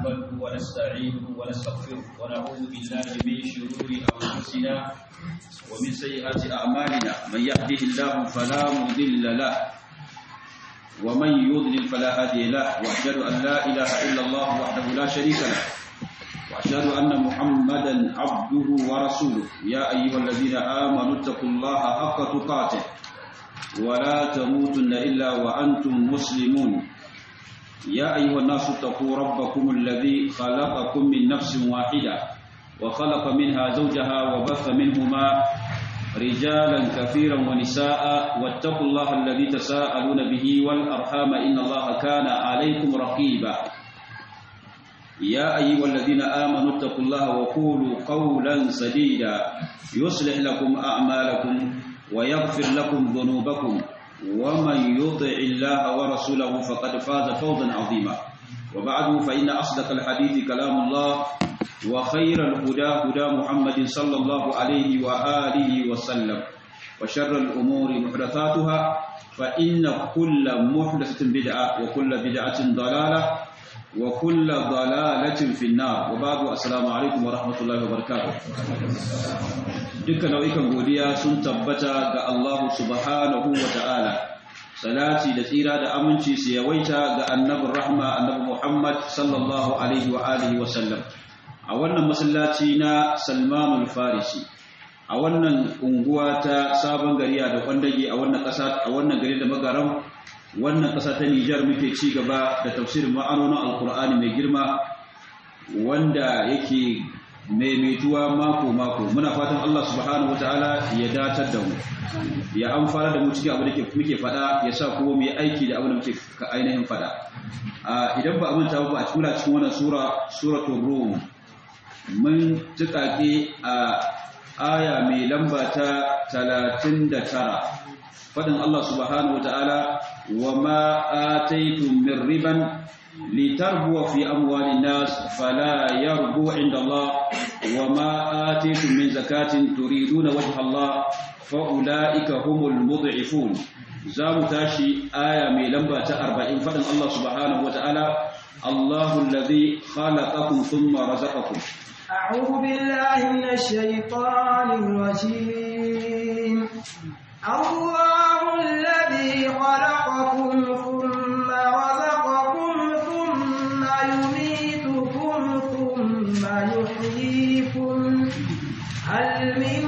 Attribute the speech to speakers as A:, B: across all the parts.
A: نحمده ونستعينه ونستغفره ونعوذ بالله من شرور أنفسنا ومن سيئات أعمالنا من يهده الله فلا مضل له ومن يضلل فلا هادي له وأشهد أن لا إله إلا الله وحده لا شريك له وأشهد أن محمدا عبده ورسوله يا أيها الذين آمنوا اتقوا الله حق تقاته ولا تموتن إلا وأنتم مسلمون يا أيها الناس اتقوا ربكم الذي خلقكم من نفس واحدة وخلق منها زوجها وبث منهما رجالا كثيرا ونساء واتقوا الله الذي تساءلون به والأرحام إن الله كان عليكم رقيبا يا أيها الذين آمنوا اتقوا الله وقولوا قولا سديدا يصلح لكم أعمالكم ويغفر لكم ذنوبكم ومن يطع الله ورسوله فقد فاز فوزا عظيما وبعد فإن أصدق الحديث كلام الله وخير الهدى هدى محمد صلى الله عليه وآله وسلم وشر الأمور محدثاتها فإن كل محدثة بدعة وكل بدعة ضلالة وكل ضلالة في النار وبعد السلام عليكم ورحمة الله وبركاته dukkan nau'ikan godiya sun tabbata ga Allah subhanahu wa ta'ala salati da tsira da aminci su yawaita ga annabin rahma annabi Muhammad sallallahu alaihi wa alihi wa sallam a wannan masallaci na Salman al-Farisi a wannan unguwa ta sabon gari da kwandage a wannan ƙasa a wannan gari da magaram wannan ƙasa ta Nijar muke ci gaba da tafsirin ma'anonin alkur'ani mai girma wanda yake maimaituwa mako-mako muna fatan Allah subhanahu wataala ya datar da mu ya amfana da mu cikin abu da muke fada ya sa kuma mu yi aiki da abu da muke ainihin fada idan ba a manta ba a cikin cikin wannan sura suratul rum mun tukake a aya mai lamba ta 39 fadin Allah subhanahu wataala wa ma ataytum min riban لتربو في أموال الناس فلا يربو عند الله وما آتيتم من زكاة تريدون وجه الله فأولئك هم المضعفون زام تاشي آية من لمبة أربعين فدن الله سبحانه وتعالى الله الذي خلقكم ثم رزقكم
B: أعوذ بالله من الشيطان الرجيم الله الذي خلقكم ثم رزقكم يميتكم ثم يحييكم هل من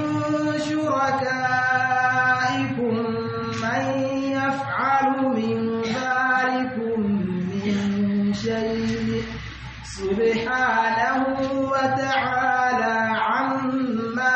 B: شركائكم من يفعل من ذلكم من شيء سبحانه وتعالى عما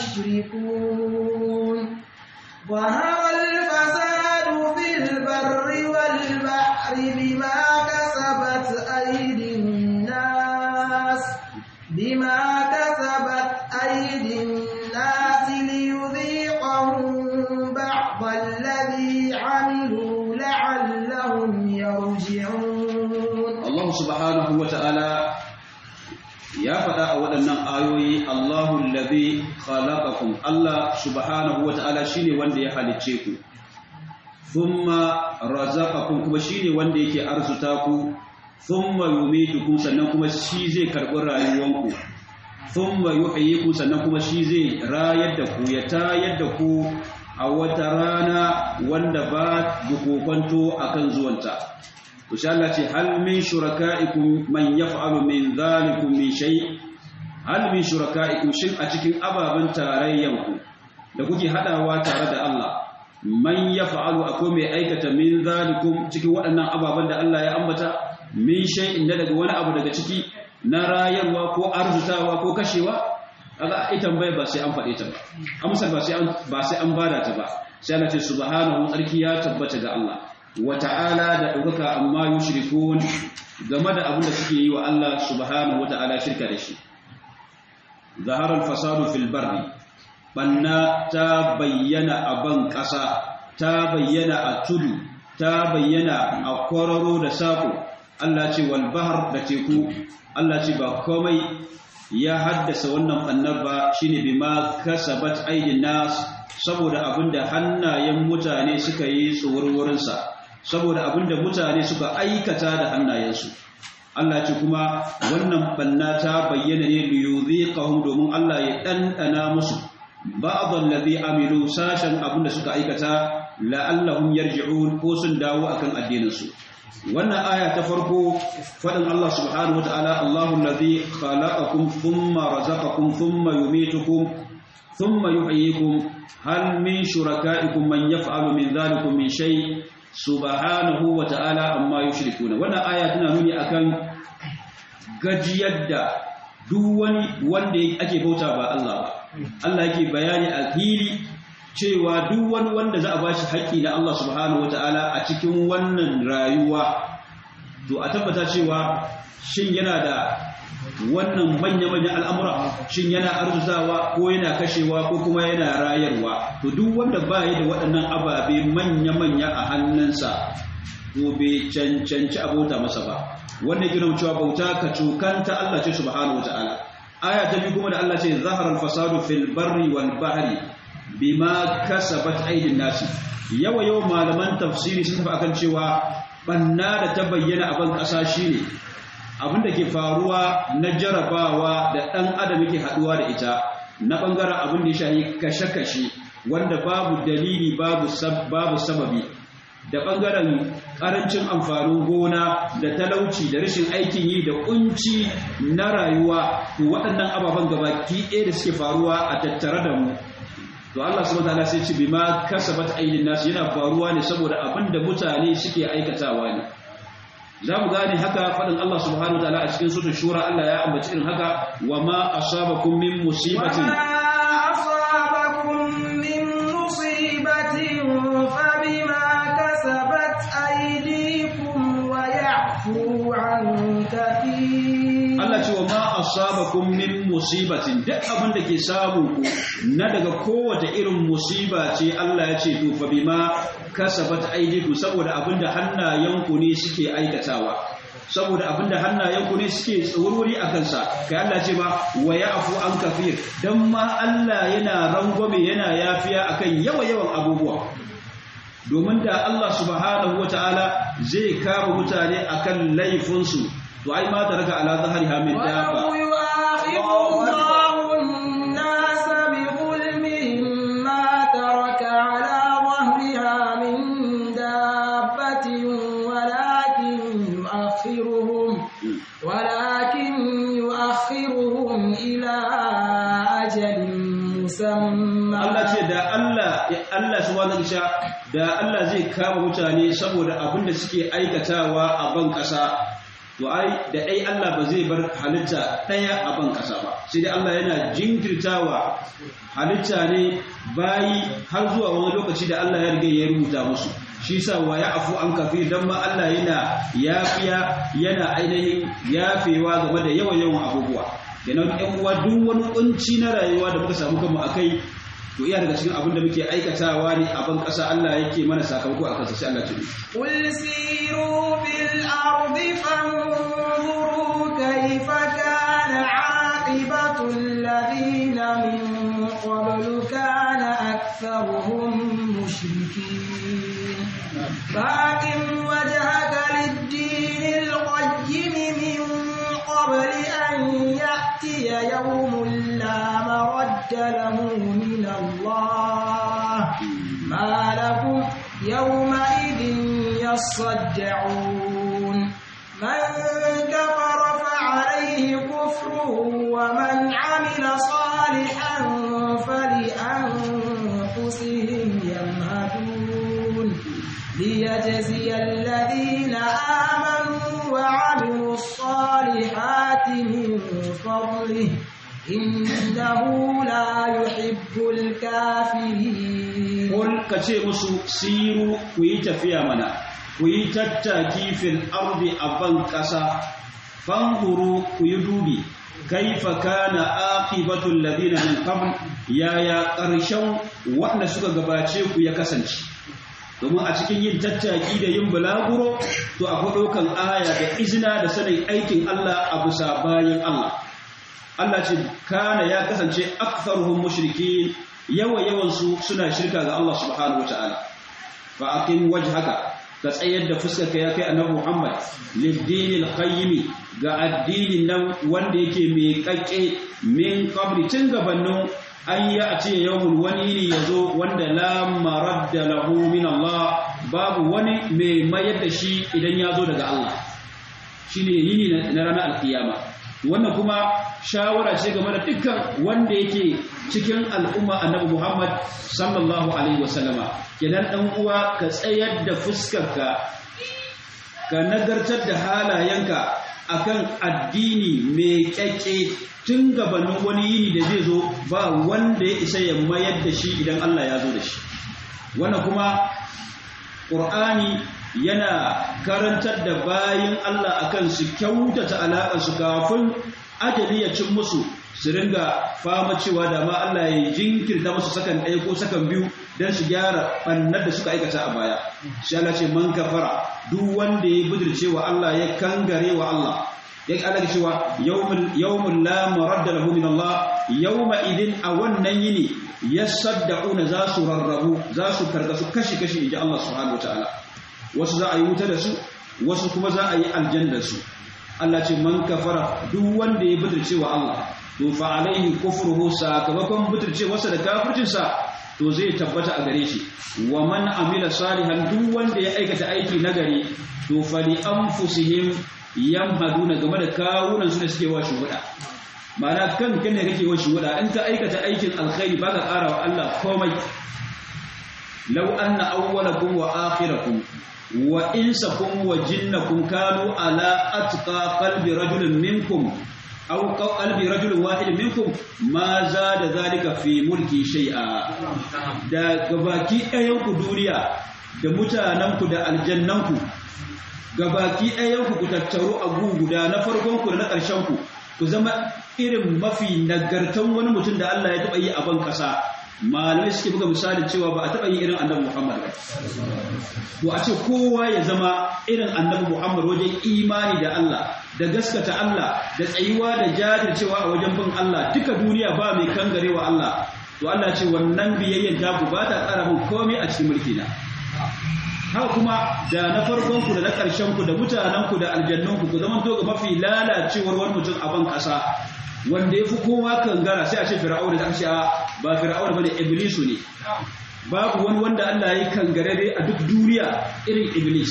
B: يشركون ظهر الفساد في البر والبحر بما كسبت أيدي الناس بما كسبت أيدي الناس ليذيقهم بعض الذي عملوا لعلهم يرجعون
A: الله سبحانه وتعالى ya faɗa a waɗannan ayoyi Allahu allazi khalaqakum Allah subhanahu wata'ala shine wanda ya halicce ku thumma razaqakum kuma shine wanda yake arzuta ku thumma yumitukum sannan kuma shi zai karɓi rayuwanku thumma yuhyikum sannan kuma shi zai rayar da ku ya tayar da ku a wata rana wanda ba bukokonto akan zuwanta to sha Allah ce hal min shuraka'ikum man yaf'alu min dhalikum min shay hal min shuraka'ikum shin a cikin ababen tarayyanku da kuke hadawa tare da Allah man yaf'alu akwai mai aikata min dhalikum cikin waɗannan ababen da Allah ya ambata min shay'in da daga wani abu daga ciki na rayarwa ko arzutawa ko kashewa kaga ai tambaya ba sai an faɗe ta ba amsar ba sai an ba sai an bada ta ba sai Allah ce subhanahu tsarki ya tabbata ga Allah wa ta'ala da ɗaukaka amma yushrikun game da abin da suke yi wa Allah subhanahu wa ta'ala shirka da shi zaharar fasadu fil barri banna ta bayyana a ban ƙasa ta bayyana a tudu ta bayyana a kwararo da saƙo Allah ce wal bahar da teku Allah ce ba komai ya haddasa wannan bannar ba shine bima kasabat aidin nas saboda abinda hannayen mutane suka yi tsoron saboda abinda mutane suka aikata da hannayensu Allah ce kuma wannan banna ta bayyana ne liyuziqahum domin Allah ya dandana musu ba'd allazi amilu sashan abinda suka aikata la'allahum yarji'un ko sun dawo akan addinin su wannan aya ta farko fadin Allah subhanahu wataala Allahu allazi khalaqakum thumma razaqakum thumma yumitukum thumma yuhyikum hal min shurakaikum man yaf'alu min dhalikum min shay subhanahu wataala amma yushrikuna wannan aya tana nuni akan gajiyar da duk wani wanda ake bauta ba Allah ba Allah yake bayani a fili cewa duk wani wanda za a bashi haƙƙi na Allah subhanahu wataala a cikin wannan rayuwa to a tabbata cewa shin yana da wannan manya-manyan al'amura shin yana arzuzawa ko yana kashewa ko kuma yana rayarwa to duk wanda ba yi da waɗannan ababe manya-manya a hannunsa to bai cancanci abota masa ba wannan gina cewa bauta ka cokanta Allah ce subhanahu wata'ala aya ta biyu kuma da Allah ce zahara al-fasadu fil barri wal bahri bima kasabat aydin nasi yawa yawa malaman tafsiri sun tafi akan cewa banna da ta bayyana a ban kasa shine abin da ke faruwa na jarabawa da dan adam yake haduwa da ita na bangaren abin da ya shahi kashe-kashe wanda babu dalili babu babu sababi da ɓangaren ƙarancin amfanin gona da talauci da rashin aikin yi da ƙunci na rayuwa to waɗannan ababen gabaki ɗaya da suke faruwa a tattare da mu to Allah subhanahu wataala sai ce bima kasabat aydin nas yana faruwa ne saboda abin da mutane suke aikatawa ne za mu gane haka faɗin Allah subhanahu wataala a cikin suratul shura Allah ya ambaci irin haka wa ma asabakum min musibatin Allah ce wa ma asabakum min musibatin duk abin da ke samu ku na daga kowace irin musiba ce Allah ya ce to fa bima kasabat aydikum saboda abin da hannayenku ne suke aikatawa saboda abin da hannayenku ne suke tsorori a kansa kai Allah ce ma wa ya'fu an kafir dan ma Allah yana rangwame yana yafiya akan yawa yawan abubuwa domin da Allah subhanahu wata'ala zai kama mutane akan laifinsu to ai ma taraka ala zahriha min dabba Allah subhanahu wa da Allah zai kama mutane saboda abin da suke aikatawa a ban kasa to ai da ai Allah ba zai bar halitta daya a ban kasa ba sai dai Allah yana jinkirtawa halitta ne bayi har zuwa wani lokaci da Allah ya riga ya rubuta musu shi sa wa ya afu an kafi dan ma Allah yana yafiya yana ainihin yafewa game da yawan yawan abubuwa kenan ɗan uwa duk wani kunci na rayuwa da muka samu kanmu akai to iya daga cikin abin da muke aikatawa ne a ban ƙasa Allah yake mana sakamako a kansa sai Allah tuni
B: qul siru bil ardi fanzuru kayfa kana aqibatu alladhina min qablu kana aktharuhum mushrikin faqim wajhaka lid-din al-qayyim min qabli an ya'tiya yawmun la maradda lahu min الله ما لهم يومئذ يصدعون من كفر فعليه كفره ومن عمل صالحا فلأنفسهم يمهدون ليجزي الذين آمنوا وعملوا الصالحات من فضله إنه لا يحب الكافرين
A: قل كتي مسو سيروا ويتفيا منا ويتتاكي في الأرض أبن كسا فانظروا ويدوبي كيف كان عاقبة الذين من قبل يا يا قرشون وأنا سوى غباتشيكو يا كسنشي domin a cikin yin tattaki da yin bulaguro to akwai ɗaukan aya da izina da sanin aikin Allah a bisa bayan Allah Allah ce kana ya kasance aktharuhum mushrikin yawa yawan su suna shirka ga Allah subhanahu wataala fa aqim wajhaka ka tsayar da fuskar ka ya kai annabi Muhammad lidinil qayyim ga addinin nan wanda yake mai kakke min qabli tun gabanin an yi a ce yawon wani ne ya zo wanda la maradda lahu min Allah babu wani mai mayar da shi idan ya zo daga Allah shi ne yini na ranar alkiyama wannan kuma shawara ce game da dukkan wanda yake cikin al'umma annabi Muhammad sallallahu alaihi wasallama kenan dan uwa ka tsayar da fuskarka ka nagartar da halayenka akan addini mai kyakke tun gabanin wani yini da zai zo ba wanda ya isa ya mayar da shi idan Allah ya zo da shi wannan kuma ƙur'ani yana karantar da bayan Allah akan su kyautata alaƙarsu kafin ajali ya cin musu su ringa fama cewa da ma Allah ya jinkirta musu sakan ɗaya ko sakan biyu don su gyara ɓannar da suka aikata a baya shi Allah ce man kafara duk wanda ya budurce wa Allah ya kangare wa Allah ya Allah cewa yawmul la maradda lahu min Allah yawma idin a wannan yini yasaddauna za su rarrabu za su karkasu kashi kashi inji Allah subhanahu wataala wasu za a yi wuta da su wasu kuma za a yi aljanna su Allah ce man kafara duk wanda ya budurce wa Allah to fa alaihi kufruhu sakamakon budurce wasa da kafircin sa to zai tabbata a gare shi wa man amila salihan duk wanda ya aikata aiki nagari to fa li anfusihim yamhaduna game da kawunan su da suke wa shuhuda ma'ana kan kan ne kake wa shuhuda in ka aikata aikin alkhairi baka ƙara wa Allah komai law anna awwalakum wa akhirakum wa insakum wa jinnakum kanu ala atqa qalbi rajulin minkum aw qalbi rajulin wahid minkum ma zada zalika fi mulki shay'a da gabaki ɗayan ku duniya da mutanen ku da aljannan ku gabaki ɗayan ku ku tattaru a guguda na farkon ku da na ƙarshen ku ku zama irin mafi nagartan wani mutum da Allah ya taɓa yi a ban ƙasa malamai suke buga misalin cewa ba a taɓa yi irin annabi Muhammad ba to a ce kowa ya zama irin annabi Muhammad wajen imani da Allah da gaskata Allah da tsayuwa da jajircewa a wajen bin Allah duka duniya ba mai kangarewa Allah to Allah ce wannan biyayyen ta ku ba ta ƙara min komai a cikin mulki na haka kuma da na farkon ku da na ƙarshen ku da mutanen ku da aljannun ku ku zama to ga mafi lalacewar wani mutum a ban ƙasa wanda ya fi kowa kangara sai a ce fir'auna da aka ba fir'auna bane iblisu ne babu wani wanda Allah ya kangarare a duk duniya irin iblis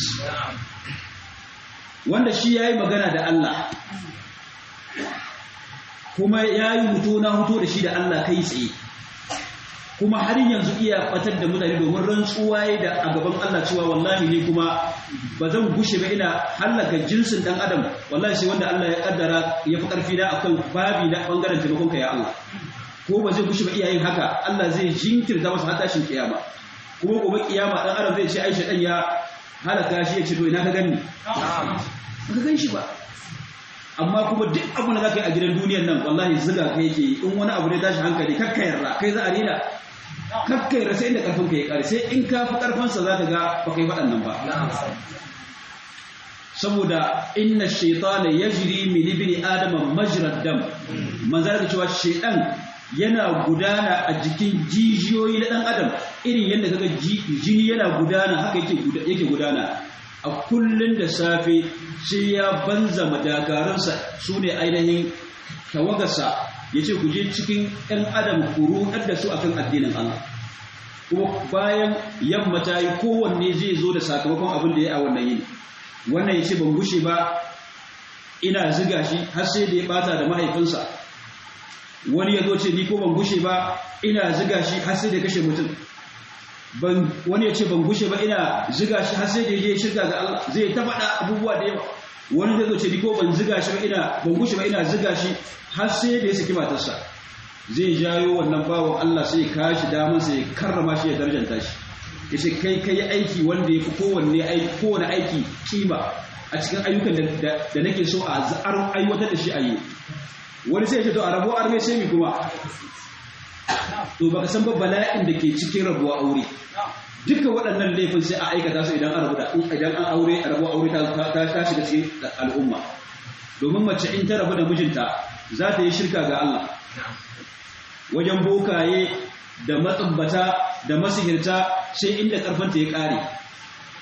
A: wanda shi yayi magana da Allah kuma yayi huto na huto da shi da Allah kai tsaye kuma har yanzu iya batar da mutane domin rantsuwa da a gaban Allah cewa wallahi ne kuma ba zan gushe ba ina hallaka jinsin dan adam wallahi sai wanda Allah ya kaddara ya fi karfi na akan babi na bangaren taimakon ka ya Allah ko ba zai gushe ba iyayen haka Allah zai jinkirta masa har tashin kiyama kuma gobe kiyama dan adam zai ce Aisha dan ya halaka shi ya ce to ina ka ganni ka gan shi ba amma kuma duk abu da zaka yi a gidan duniyar nan wallahi zuga kai yake in wani abu ne tashi hankali kakka yarda kai za a rena kakkai rasa inda karfin ka ya kare sai in ka fi karfansa za ka ga ba kai faɗan nan ba saboda inna shaitana yajri min ibni adama majrad dam manzara da cewa shaitan yana gudana a jikin jijiyoyi na dan adam irin yadda kaga jini yana gudana haka yake yake gudana a kullun da safe sai ya banza madagaransa sune ainihin tawagarsa ya ce ku je cikin ‘yan adam ku ruɗar da su akan addinin Allah kuma bayan yamma ta yi kowanne zai zo da sakamakon abin da ya a wannan yini wannan ya ce ban gushe ba ina ziga shi har sai da ya bata da mahaifinsa wani ya zo ce ni ko ban gushe ba ina ziga shi har sai da kashe mutum wani ya ce ban gushe ba ina ziga shi har sai da ya je shirka ga Allah zai ta faɗa abubuwa da yawa wani zai zo ce ni ko ban ziga shi ba ina ban gushe ba ina ziga shi har sai da ya saki matarsa zai jayo wannan bawan Allah sai ya kashi damar sai ya karrama shi ya darjanta shi ya ce kai kai aiki wanda ya fi kowanne aiki kowane aiki kima a cikin ayyukan da nake so a aiwatar da shi a yi wani sai ya ce to a rabuwa arme sai mi kuma to baka san ba bala'in da ke cikin rabuwa aure duka waɗannan laifin sai a aikata su idan an rabu da idan an aure a rabuwa aure ta ta shiga cikin al'umma domin mace in ta rabu da mijinta za ta yi shirka ga Allah wajen bokaye da matsubbata da masihirta sai inda karfanta ya ƙare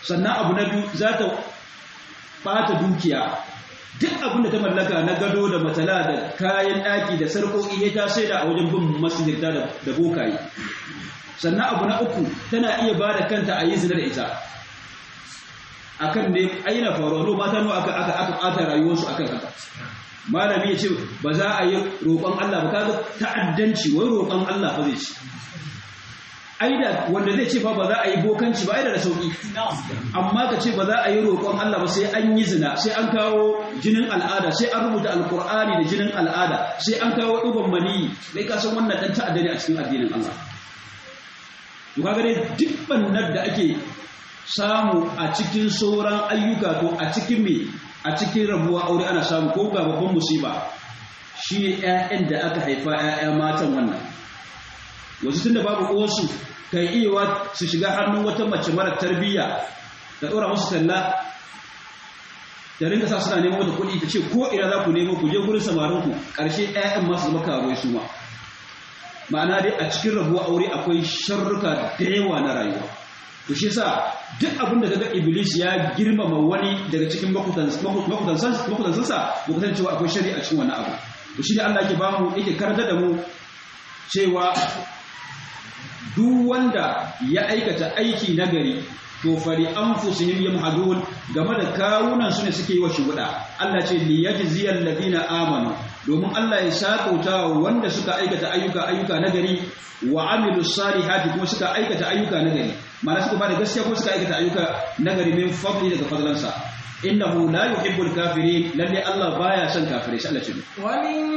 A: sannan abu na biyu za ta ɓata dukiya duk abin da ta mallaka na gado da matala da kayan ɗaki da sarƙoƙi ya ta sai da a wajen bin masjidta da bokaye sannan abu na uku tana iya ba da kanta a yi zina da ita akan ne aina faruwa mata nawa aka aka aka ɓata rayuwarsu akan haka malami ya ce ba za a yi roƙon Allah ba kaga ta'addanci wai roƙon Allah fa zai ci aida wanda zai ce fa ba za a yi bokanci ba aida da sauki amma ka ce ba za a yi roƙon Allah ba sai an yi zina sai an kawo jinin al'ada sai an rubuta alkur'ani da jinin al'ada sai an kawo ɗigon maniyi sai ka san wannan ɗan ta'adda ne a cikin addinin Allah to kaga dai duk bannar da ake samu a cikin sauran ayyuka to a cikin me a cikin rabuwa aure ana samu ko ga babban musiba shi ne ƴaƴan da aka haifa ƴaƴa matan wannan wasu tunda babu uwarsu kai iya su shiga hannun wata mace mara tarbiyya ta ɗora musu talla da rinka sa suna neman wata kuɗi ta ce ko ina za ku nemo ku je gurin samarinku ƙarshe ƴaƴan masu zama karuwai su ma ma'ana dai a cikin rabuwa aure akwai sharruka da yawa na rayuwa to shi yasa duk abin da kaga iblis ya girmama wani daga cikin makutansansa ba kusan cewa akwai shari'a cikin wannan abu to shi ne Allah yake ba mu yake karanta da mu cewa duk wanda ya aikata aiki nagari to fari anfusihim yamhadun game da kawunan su ne suke yi wa shuhuda Allah ce li yajziyal ladina amanu domin Allah ya sakauta wanda suka aikata ayyuka ayyuka nagari wa amilus salihati kuma suka aikata ayyuka nagari ma'ana suka bada gaskiya kuma suka aikata ayyuka nagari min fadli daga fadlansa innahu la yuhibbul kafirin lalle Allah baya son kafirai sai Allah ce
B: wa min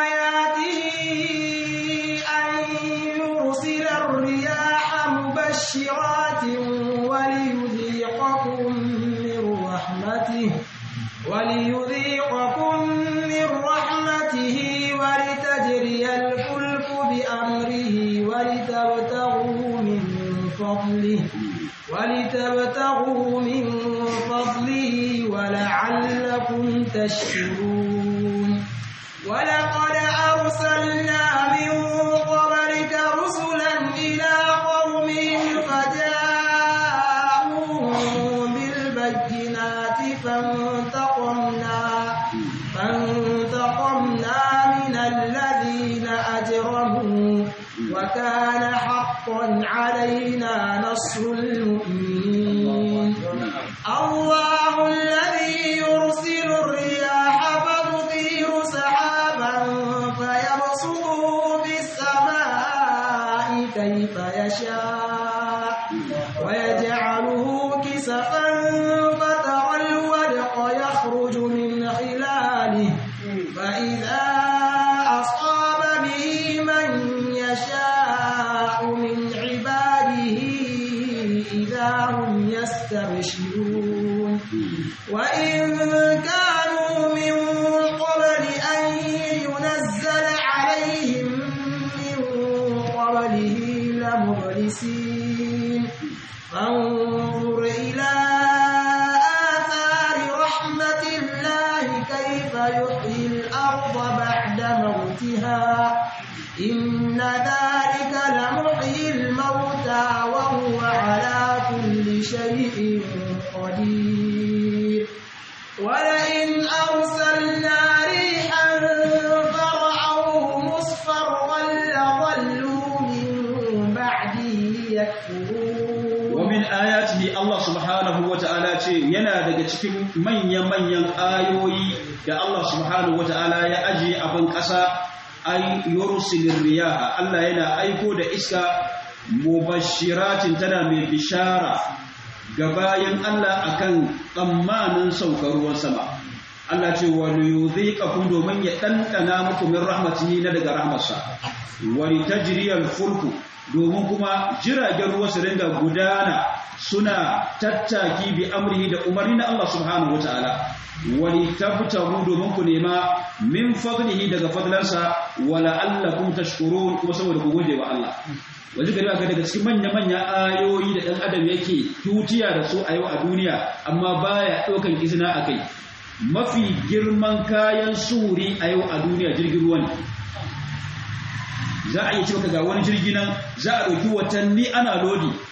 B: ayatihi an yursila ar-riyaha mubashshiratin wa liyudhiqakum min rahmatihi وليذيقكم من رحمته ولتجري الفلك بأمره ولتبتغوا من فضله ولتبتغوا من فضله ولعلكم تشكرون ولقد أرسلنا من قبلك رسلا إلى قومهم فجاءوا بالبينات فانتقمنا فانتقمنا من الذين أجرموا وكان حقا علينا نصر المؤمنين الله الذي يرسل الرياح فتثير سحابا فيبسطه في السماء كيف يشاء ويجعله كسفا فترى الودق يخرج من خلاله فإذا أصاب به من يشاء من عباده إذا هم يستبشرون وإن كانوا من قبل أن ينزل عليهم من قبله لمبلسين فانظر إلى آثار رحمة الله كيف يحيي الأرض بعد موتها إن ذلك لمحيي الموتى وهو على كل شيء قدير ولئن أرسلنا ريحا فرعوه مصفرا لظلوا من بعده يكفرون
A: ومن آياته الله سبحانه وتعالى ce yana daga cikin manya-manyan ayoyi da Allah subhanahu wata'ala ya ajiye a ban ƙasa ay yursilir riyaha Allah yana aiko da iska mubashiratin tana mai bishara ga bayan Allah akan tsammanin saukar ruwan sama Allah ce wa liyudhiqakum domin ya dandana muku min rahmatihi na daga rahmarsa wa litajriyal fulku domin kuma jiragen ruwa su ringa gudana suna tattaki bi amrihi da umarni na Allah subhanahu wataala wali tabtahu domin ku nema min fadlihi daga fadlansa wala allakum tashkurun kuma saboda ku gode wa Allah wajen gari aka daga cikin manya-manya ayoyi da ɗan adam yake tutiya da su a yau a duniya amma baya ɗaukan izina a kai mafi girman kayan suri a yau a duniya jirgin ruwa ne za a iya cewa ga wani jirgi nan za a ɗauki watanni ana lodi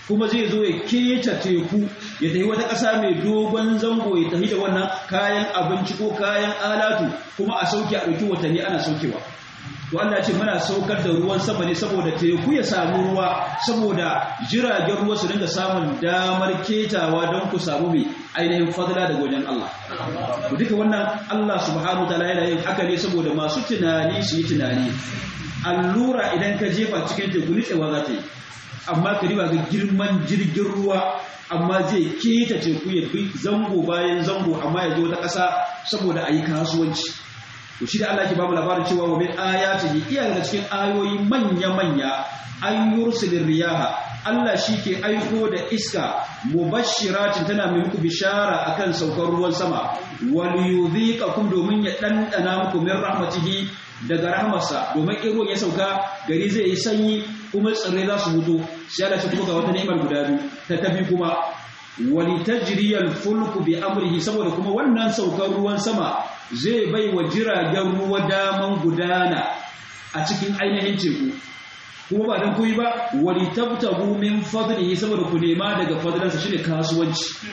A: kuma zai zo ya keta teku ya tafi wata ƙasa mai dogon zango ya tafi da wannan kayan abinci ko kayan alatu kuma a sauke a ɗauki watanni ana saukewa to Allah ce muna saukar da ruwan sama ne saboda teku ya samu ruwa saboda jiragen ruwa su dinga samun damar ketawa don ku samu mai ainihin fadla daga wajen Allah to duka wannan Allah subhanahu wataala yana yin haka ne saboda masu tunani su yi tunani allura idan ka jefa cikin teku nitsewa za ta yi amma ka riba ga girman jirgin ruwa amma zai keta teku ya bi zango bayan zango amma ya je wata ƙasa saboda a yi kasuwanci to shi da Allah ke bamu labarin cewa wa min ayatihi iya daga cikin ayoyi manya manya an yursilir riyaha Allah shi ke aiko da iska mubashiratin tana mai muku bishara akan saukar ruwan sama wal yudhiqakum domin ya dandana muku min rahmatihi daga rahmarsa domin in ruwan ya sauka gari zai yi sanyi kuma tsirrai za su mutu sai Allah ya kuma ga wata ni'imar guda biyu ta tafi kuma walitajriyal fulku bi amrihi saboda kuma wannan saukar ruwan sama zai bai wa jiragen ruwa daman gudana a cikin ainihin teku kuma ba don kuyi ba wali tabtabu min fadlihi saboda ku nema daga fadlansa shine kasuwanci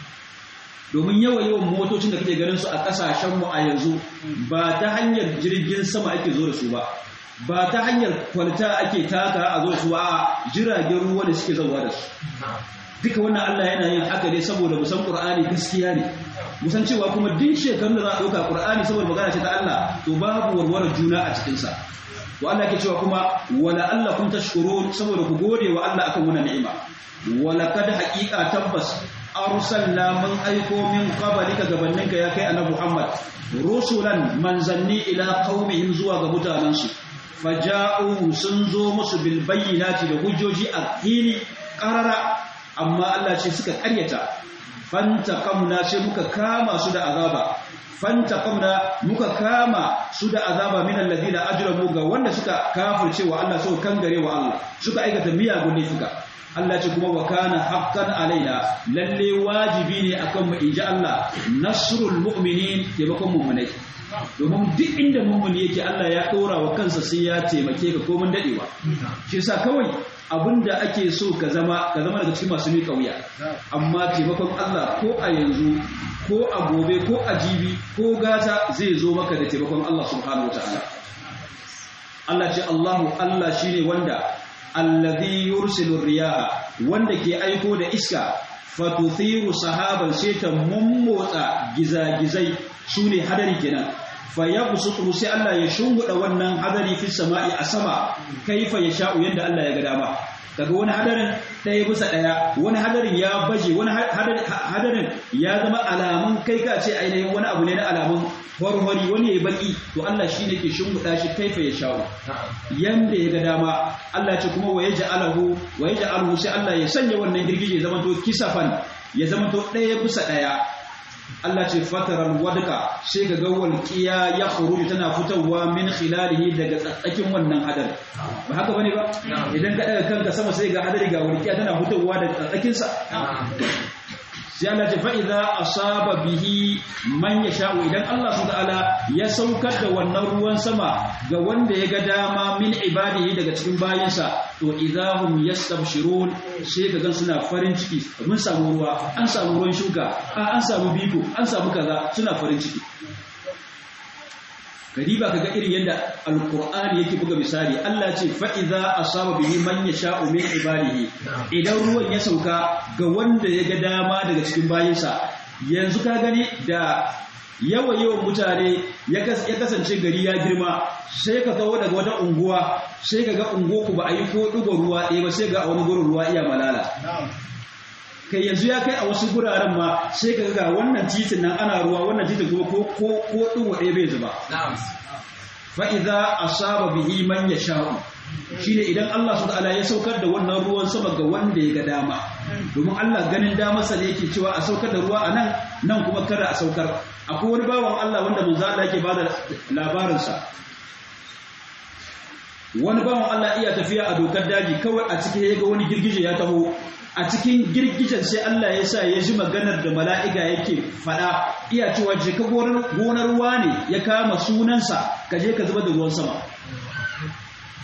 A: domin yawa yawan motocin da kake ganin su a kasashen mu a yanzu ba ta hanyar jirgin sama ake zo da su ba ba ta hanyar kwalta ake taka a zo su a jiragen ruwa da suke zauwa da su duka wannan Allah yana yin haka ne saboda musan Qur'ani gaskiya ne musan cewa kuma duk shekarun da za a ɗauka Qur'ani saboda magana ce ta Allah to babu warware juna a cikin sa to Allah ke cewa kuma wala Allah kun tashkurun saboda ku gode wa Allah akan wannan ni'ima wala kad haqiqa tabbas arsalna man aiko min qablika gabaninka ya kai annabi Muhammad rusulan manzanni ila qaumihim zuwa ga mutanansu faja'u sun zo musu bil bayyinati da hujjoji a fili qarara amma Allah ce suka karyata fantaqamna sai muka kama su da azaba fantaqamna muka kama su da azaba min alladhina ajramu ga wanda suka kafirce wa Allah suka kangare wa Allah suka aikata miyagun laifuka Allah ce kuma wa kana haqqan alaina lalle wajibi ne akan mu inji Allah nasrul mu'minin taimakon mu'minai domin duk inda mummuni yake Allah ya ɗora wa kansa sai ya taimake ka komin daɗewa shi yasa kawai abinda ake so ka zama ka zama daga cikin masu miƙa wuya amma taimakon Allah ko a yanzu ko a gobe ko a jibi ko gata zai zo maka da taimakon Allah subhanahu wataala Allah ce Allahu Allah shine wanda allazi yursilu riyaha wanda ke aiko da iska fatuthiru sahaban sai ta mummotsa gizagizai su ne hadari kenan fa ya busutu sai Allah ya shunguda wannan hadari fi sama'i a sama kaifa ya sha'u yanda Allah ya ga dama daga wani hadarin ɗaya bisa ɗaya wani hadarin ya baje wani hadarin ya zama alamun kai ka ce ainihin wani abu ne na alamun warwari wani ya baki to Allah shi ne ke shimfiɗa shi kaifa ya sha'u yanda ya ga dama Allah ce kuma wa yaj'alahu wa yaj'alahu sai Allah ya sanya wannan girgije ya zama to kisafan ya zama to ɗaya bisa ɗaya Allah ce fataral wadka sai ga ga walqiya ya khuruju tana fitowa min khilalihi daga tsatsakin wannan hadar ba haka bane ba idan ka daga kanka sama sai ga hadari ga walqiya tana fitowa daga tsatsakin sa sai Allah ce fa idza asaba bihi man yasha'u idan Allah subhanahu ta'ala ya saukar da wannan ruwan sama ga wanda ya ga dama min ibadihi daga cikin bayinsa to idahum yastabshirun sai ka gan suna farin ciki mun samu ruwa an samu ruwan shuka a an samu biko an samu kaza suna farin ciki kadiba kaga irin yadda alqur'ani yake buga misali Allah ce fa idza asaba bihi man yasha'u min ibadihi idan ruwan ya sauka ga wanda ya ga dama daga cikin bayinsa yanzu ka gani da yawa yawan mutane ya kasance gari ya girma sai ka kawo daga wata unguwa sai ka ga unguwa ba a yi ko ɗigo ruwa ɗaya ba sai ga a wani gurin ruwa iya malala kai yanzu ya kai a wasu guraren ma sai ka ga wannan titin nan ana ruwa wannan titin kuma ko ko ko ɗigo ɗaya bai zuba fa idza asaba bihi man yasha'u shine idan Allah subhanahu ya saukar da wannan ruwan sama ga wanda ya ga dama domin Allah ganin damarsa ne yake cewa a saukar da ruwa a nan nan kuma kada a saukar akwai wani bawan Allah wanda manzo Allah yake bada labarin sa wani bawan Allah iya tafiya a dokar daji kawai a cikin ya ga wani girgije ya taho a cikin girgijen sai Allah ya sa ya ji maganar da mala'ika yake fada iya cewa je ka gonar ruwa ne ya kama sunansa ka je ka zuba da ruwan sama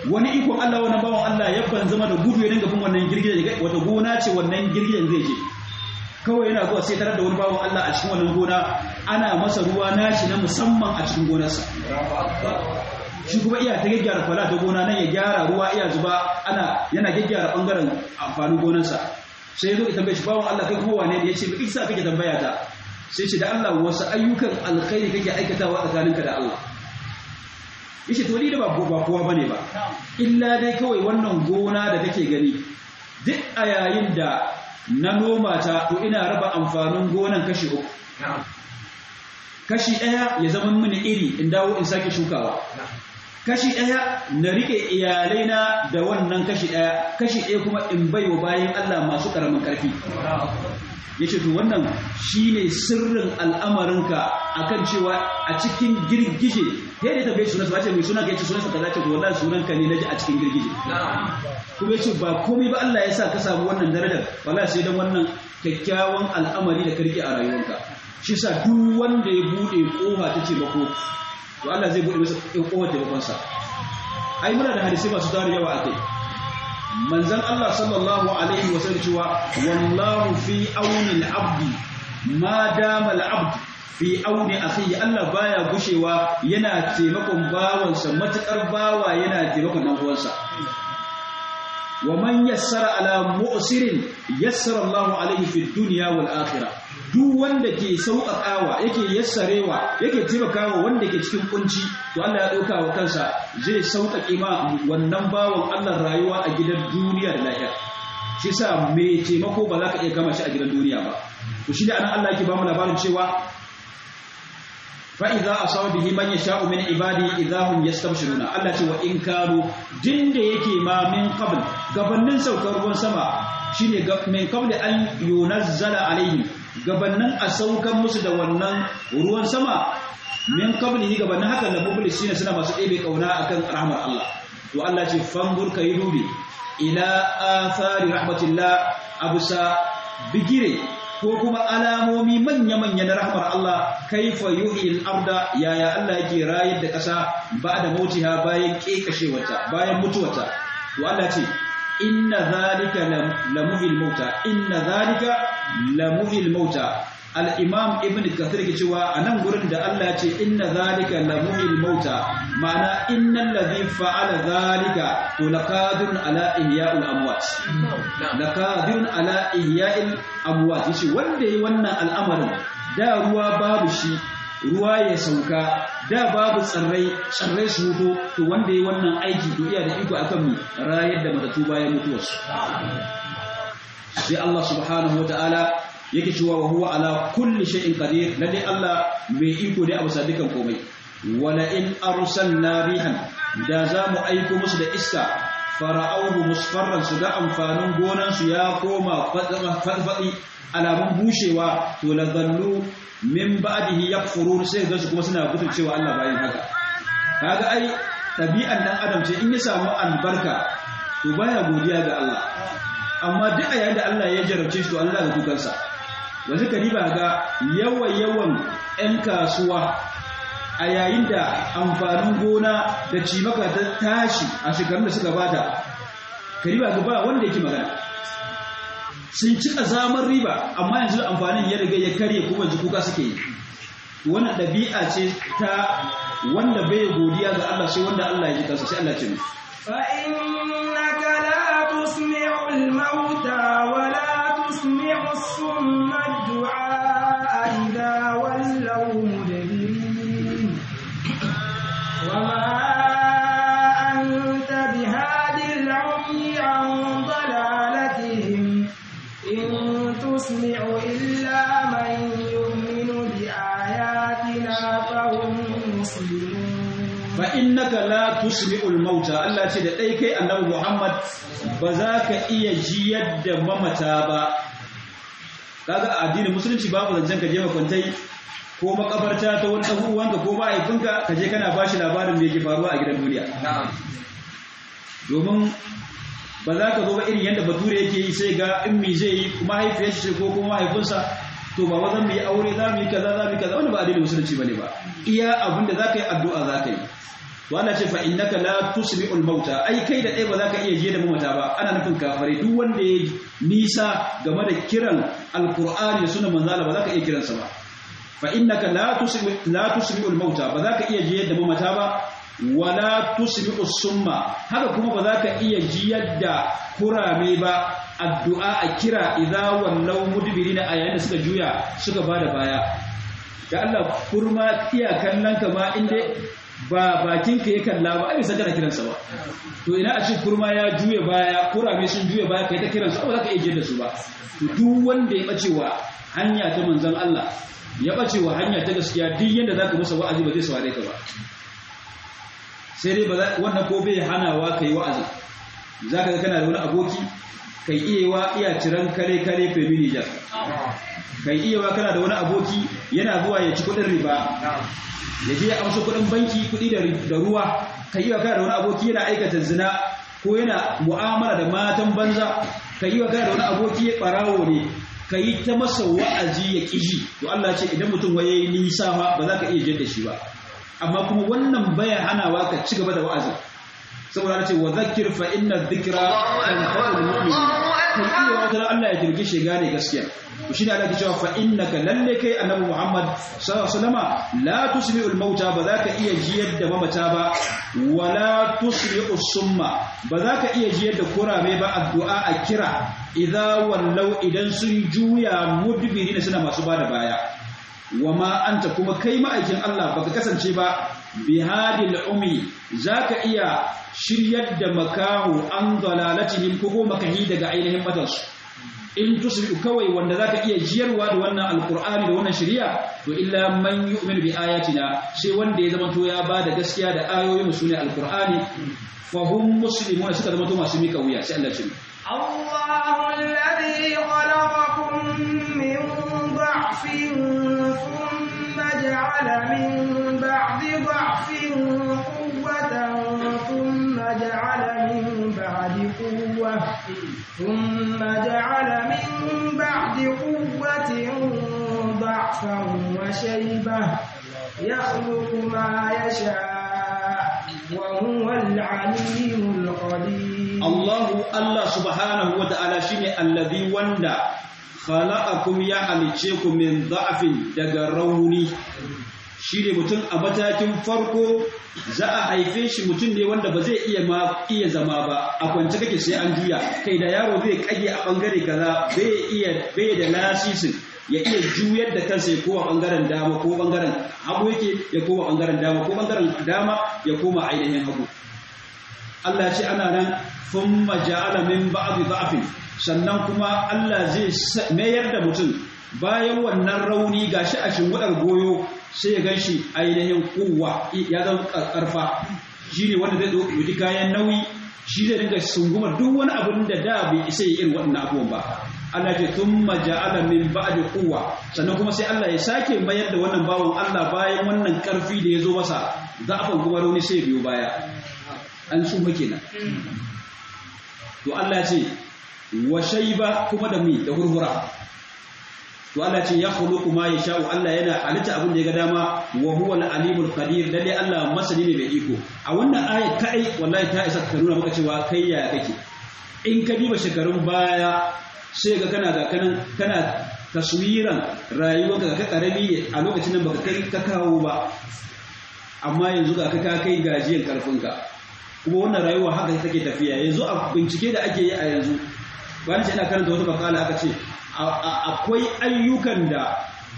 A: wani ikon Allah wani bawan Allah ya ban zama da gudu ya dinga bin wannan girgijen wata gona ce wannan girgijen zai je kawai yana zuwa sai tarar da wani bawan Allah a cikin wannan gona ana masa ruwa nashi na musamman a cikin gonarsa shi kuma iya ta gyaggyara kwala ta gona nan ya gyara ruwa iya zuba ana yana gyaggyara bangaren amfanin gonarsa sai zo ita bai shi bawan Allah kai kuma wane ne ya ce ba isa kake tambaya ta sai ce da Allah wasu ayyukan alkhairi kake aikatawa tsakaninka da Allah yace to ni da ba ba kowa bane ba illa dai kawai wannan gona da kake gani duk a yayin da na noma ta to ina raba amfanin gonan kashi uku kashi ɗaya ya zama mini iri in dawo in sake shukawa kashi ɗaya na rike iyalaina da wannan kashi ɗaya kashi ɗaya kuma in baiwa bayan Allah masu ƙaramin ƙarfi ya ce to wannan shi ne sirrin al'amarinka a kan cewa a cikin girgije ya da tambaye sunansa ba ce mai suna ka yace sunansa ka zace to wallahi sunanka ne na ji a cikin girgije kuma ya ce ba komai ba Allah ya sa ka samu wannan darajar wallahi sai dan wannan kyakkyawan al'amari da karki a rayuwarka shi sa duk wanda ya bude kofa ta ce bako to Allah zai bude masa kofar taimakonsa ai muna da hadisi masu tarin yawa akai manzan Allah sallallahu Alaihi wasallam cewa wallahu fi auni al'abdi ma dama al'abdi fi auni akhihi Allah baya gushewa yana taimakon bawansa matukar bawa yana taimakon dan uwansa wa man yassara ala mu'sirin yassara Allahu alaihi fi dunya wal akhirah duk wanda ke sauƙaƙawa yake yassarewa yake taimakawa wanda ke cikin kunci to Allah ya ɗauka wa kansa zai sauƙaƙe ma wannan bawan Allah rayuwa a gidan duniya da lahira shi sa mai taimako ba za ka iya kama shi a gidan duniya ba to shi da anan Allah yake ba mu labarin cewa fa idza asaba bihi man yasha'u min ibadi idahum yastabshiruna Allah ce wa in kanu dinda yake ma min qabl gabannin saukar ruwan sama shine min qabl an yunazzala alaihim gabannin a saukan musu da wannan ruwan sama min qablihi gabannin haka da mublisina suna masu ɗebe kauna akan rahmar Allah to Allah ce fangur kai dubi ila athari rahmatillah abusa bigire ko kuma alamomi manya-manya na rahmar Allah kaifa yuhil arda yaya Allah yake rayar da ƙasa ba da mautiha bayan kekashewarta bayan mutuwarta to Allah ce inna zalika lamuhil mauta inna zalika lamuhil mauta al-imam ibn kathir ke cewa anan gurin da Allah ce inna zalika lamuhil mauta ma'ana innal ladhi fa'ala zalika to laqadirun ala ihya'il amwat laqadirun ala ihya'il amwat yace wanda yayi wannan al'amarin da ruwa babu shi ruwa ya sauka da babu tsirrai tsirrai su hutu to wanda yayi wannan aiki to iya da iko akan mu rayar da matatu bayan mutuwarsu sai Allah subhanahu wataala yake cewa wa huwa ala kulli shay'in qadir lalle Allah mai iko ne a bisa dukan komai wala in arsalna rihan da za mu aiko musu da iska fara'auhu musfarran su ga amfanin gonan su ya koma fadfadi alamun bushewa to la zallu min ba'dihi yakfurun sai ga su kuma suna gudun cewa Allah bayan haka kaga ai tabi'an dan adam ce in ya samu albarka to baya godiya ga Allah amma duk a yayin da Allah ya jarabce shi to Allah ga kukansa yanzu ka riba ga yawan yawan 'yan kasuwa a yayin da amfanin gona da cimaka ta tashi a shekarun da suka bata ka riba ga ba wanda yake magana sun ci zamar riba amma yanzu amfanin ya riga ya karye kuma yanzu kuka suke yi wannan ɗabi'a ce ta wanda bai godiya ga Allah sai wanda Allah ya ji kansa sai Allah ce mu
B: فإنك لا تسمع الموتى ولا تسمع الصم الدعاء إذا ولوا مدبرين وما أنت بهاد العمي عن ضلالتهم إن تسمع إلا من يؤمن بآياتنا فهم مسلمون
A: fa innaka la tusmi'ul mauta Allah ce da dai kai annabi Muhammad ba za ka iya jiyar da mamata ba kaga a addinin musulunci babu zancen ka je makwantai ko makabarta ta wani dan uwanka ko mahaifinka ka je kana bashi labarin me yake faruwa a gidan duniya domin ba za ka zo ba irin yadda bature yake yi sai ga in mi zai yi mahaifiyar shi ko kuma mahaifinsa to ba wazan mu yi aure za mu yi kaza za mu yi kaza wanda ba addinin musulunci bane ba iya abin da za ka yi addu'a za ka yi to Allah ce fa innaka la tusmi'ul mauta ai kai da ɗaya ba za ka iya je da mamata ba ana nufin kafare duk wanda ya nisa game da kiran alqur'ani da sunan manzala ba za ka iya kiransa ba fa innaka la tusmi la tusmi'ul mauta ba za ka iya je da mamata ba wala tusmi'us summa haka kuma ba za ka iya jiyar da kurame ba addu'a a kira idza wallau mudbirina a yayin da suka juya suka bada baya da Allah kurma iya kallon ka ma inda ba bakin ka ya kalla ba ai saka da kiransa ba to ina a ce kurma ya juya baya kurame sun juya baya kai ta kiransa ba za ka iya jiyar da su ba to duk wanda ya bace wa hanya ta manzon Allah ya bace wa hanya ta gaskiya duk yanda zaka masa wa'azi ba zai saurare ka ba sai dai wannan ko bai hanawa kai wa'azi zaka ga kana da wani aboki kai iyewa iya ciran kare kare femini jar kai iyewa kana da wani aboki yana zuwa ya ci kudin riba ya je ya amsa kudin banki kudi da ruwa kai iyewa kana da wani aboki yana aikata zina ko yana mu'amala da matan banza kai iyewa kana da wani aboki ya barawo ne kai ta masa wa'azi ya kiji to Allah ce idan mutum waye nisa ba za ka iya jin da shi ba amma kuma wannan baya hanawa ka ci gaba da wa'azin saboda ce wa zakir fa inna dhikra tanfa'ul mu'min kai iya wata Allah ya jirgi shi gane gaskiya to shine Allah ke cewa fa innaka lalle kai annabi Muhammad sallallahu alaihi wasallama la tusmi'ul mauta ba za ka iya jiyar da mamata ba wala tusmi'us summa ba za ka iya jiyar da kurame ba addu'a a kira idza wallau idan sun juya mudbirina suna masu bada baya wama anta kuma kai ma'aikin Allah baka kasance ba bihadil umi zaka iya shiryar da makahu an dalalatihim ko makahi daga ainihin matansu in tusbi'u kawai wanda zaka iya jiyarwa da wannan alqur'ani da wannan shari'a to illa man yu'minu bi ayatina sai wanda ya zama to ya bada gaskiya da ayoyin su ne alqur'ani fa hum muslimuna suka zama to masu mika wuya sai Allah ya ce
B: Allahu alladhi khalaqakum min dha'fin thumma ja'ala min ba'di dha'fin quwwatan thumma ja'ala min ba'di quwwatan ثم جعل من بعد قوة ضعفا وشيبة يخلق ما يشاء وهو العليم القدير
A: الله الله سبحانه وتعالى شيني الذي وندا خلقكم يا halicceku min ضعف daga rauni shi ne mutum a matakin farko za a haife shi mutum ne wanda ba zai iya ma iya zama ba a kwance kake sai an juya kai da yaro zai kage a bangare kaza bai iya bai da lasisin ya iya juyar da kansa ya koma bangaren dama ko bangaren hagu yake ya koma bangaren dama ko bangaren dama ya koma ainihin hagu Allah ya ce ana nan thumma ja'ala min ba'd dha'fin sannan kuma Allah zai mayar da mutum bayan wannan rauni gashi a shimwadar goyo sai ya ganshi ainihin kuwa ya zama karfa shi ne wanda zai ɗauki kayan nauyi shi zai dinga sungumar duk wani abin da da bai isa yi irin waɗannan abubuwan ba Allah ce tun maja'ala min ba'di quwwa sannan kuma sai Allah ya sake mayar da wannan bawon Allah bayan wannan karfi da ya zo masa za'afan kuma rauni sai biyo baya an su kenan to Allah ce wa shayba kuma da mi da hurhura to Allah ce ya khuluqu ma yasha'u Allah yana halitta abin da ya ga dama wa huwa al-alimul qadir lalle Allah masani ne mai iko a wannan ayat kai wallahi ta isa ka nuna maka cewa kai ya kake in ka diba shekarun baya sai ga kana ga kanan kana taswiran rayuwarka ka karami a lokacin nan baka kai ka kawo ba amma yanzu ga ka kai gajiyan karfinka kuma wannan rayuwa haka take tafiya yanzu a bincike da ake yi a yanzu bayan ina karanta wata makala aka ce akwai ayyukan da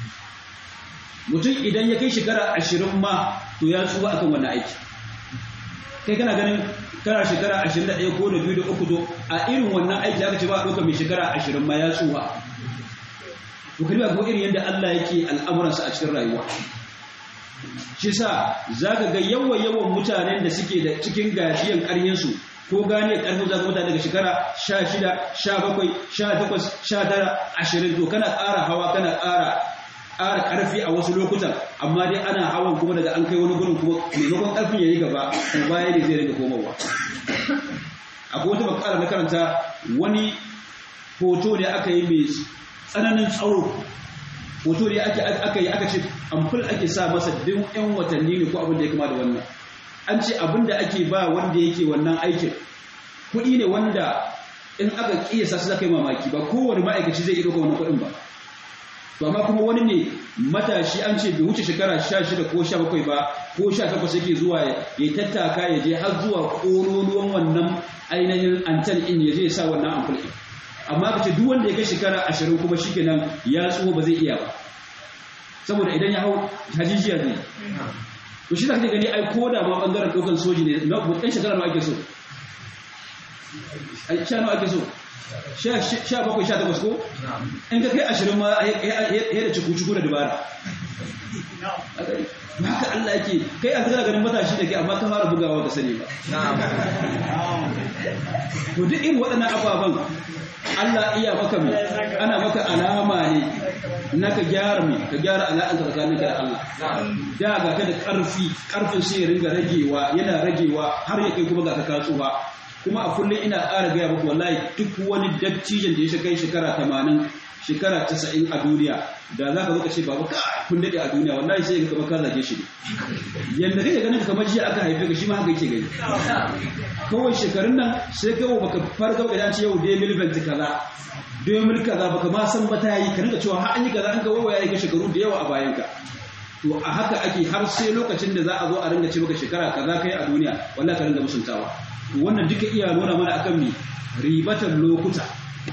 A: mutum idan ya kai shekara ashirin ma to ya tsuwa akan wani aiki kai kana ganin kana shekara ashirin da ɗaya ko da biyu da uku to a irin wannan aiki aka ce ba a ɗauka mai shekara ashirin ma ya tsuwa to kariya ko irin yadda Allah yake al'amuransa a cikin rayuwa shi sa za ka ga yawan yawan mutanen da suke da cikin gajiyan ƙaryensu ko gane karfin za ka mutane daga shekara sha shida sha bakwai sha takwas sha tara ashirin to kana ƙara hawa kana ƙara ƙara ƙarfi a wasu lokutan amma dai ana hawan kuma daga an kai wani gurin kuma maimakon ƙarfin ya yi gaba kuma baya ne zai rage komowa akwai wata bakara na karanta wani hoto ne aka yi mai tsananin tsawo hoto ne aka yi aka ce amful ake sa masa duk yan watanni ne ko abin da ya kama da wannan an ce abinda ake ba wanda yake wannan aikin kuɗi ne wanda in aka kiyasa su zaka yi mamaki ba kowane ma'aikaci zai iya ɗauka wannan kuɗin ba to amma kuma wani ne matashi an ce bai wuce shekara 16 ko 17 ba ko 18 yake zuwa ya tattaka ya je har zuwa ƙololuwan wannan ainihin antan in ya je ya sa wannan ampul ɗin amma ka ce duk wanda ya kai shekara 20 kuma shikenan ya tsuho ba zai iya ba saboda idan ya hau hajijiya ne to shi zaka gani ai ko da ma bangaren dokan soji ne na ɗan shekara nawa ake so ai sha nawa ake so sha bakwai sha takwas ko in ka kai ashirin ma ya da ciku-ciku da dubara haka Allah yake kai a zira ganin matashi da ke amma ka fara bugawa ka sani ba to duk irin waɗannan ababen Allah iya maka mai ana maka alama ne na ka gyara mai ka gyara ala'anka tsakaninka da Allah da ga ka da ƙarfi ƙarfin sai ya ringa ragewa yana ragewa har ya kai kuma ga ka katsuwa kuma a kullum ina ƙara gaya muku wallahi duk wani dattijan da ya kai shekara tamanin shekara casa'in a duniya da za ka zo ka ce babu ka kun daɗe a duniya wallahi sai ka ka zage shi ne yadda kake ganin kamar jiya aka haife ka shi ma haka yake gani kawai shekarun nan sai kawai baka farga idan ce yau dai milvent kaza dai mil kaza baka ma san ba ta yi ka rinka cewa har an yi kaza an ga waya ya shekaru da yawa a bayan ka to a haka ake har sai lokacin da za a zo a ringa ce maka shekara kaza kai a duniya wallahi ka ringa musuntawa wannan duka iya nuna mana akan mi ribatar lokuta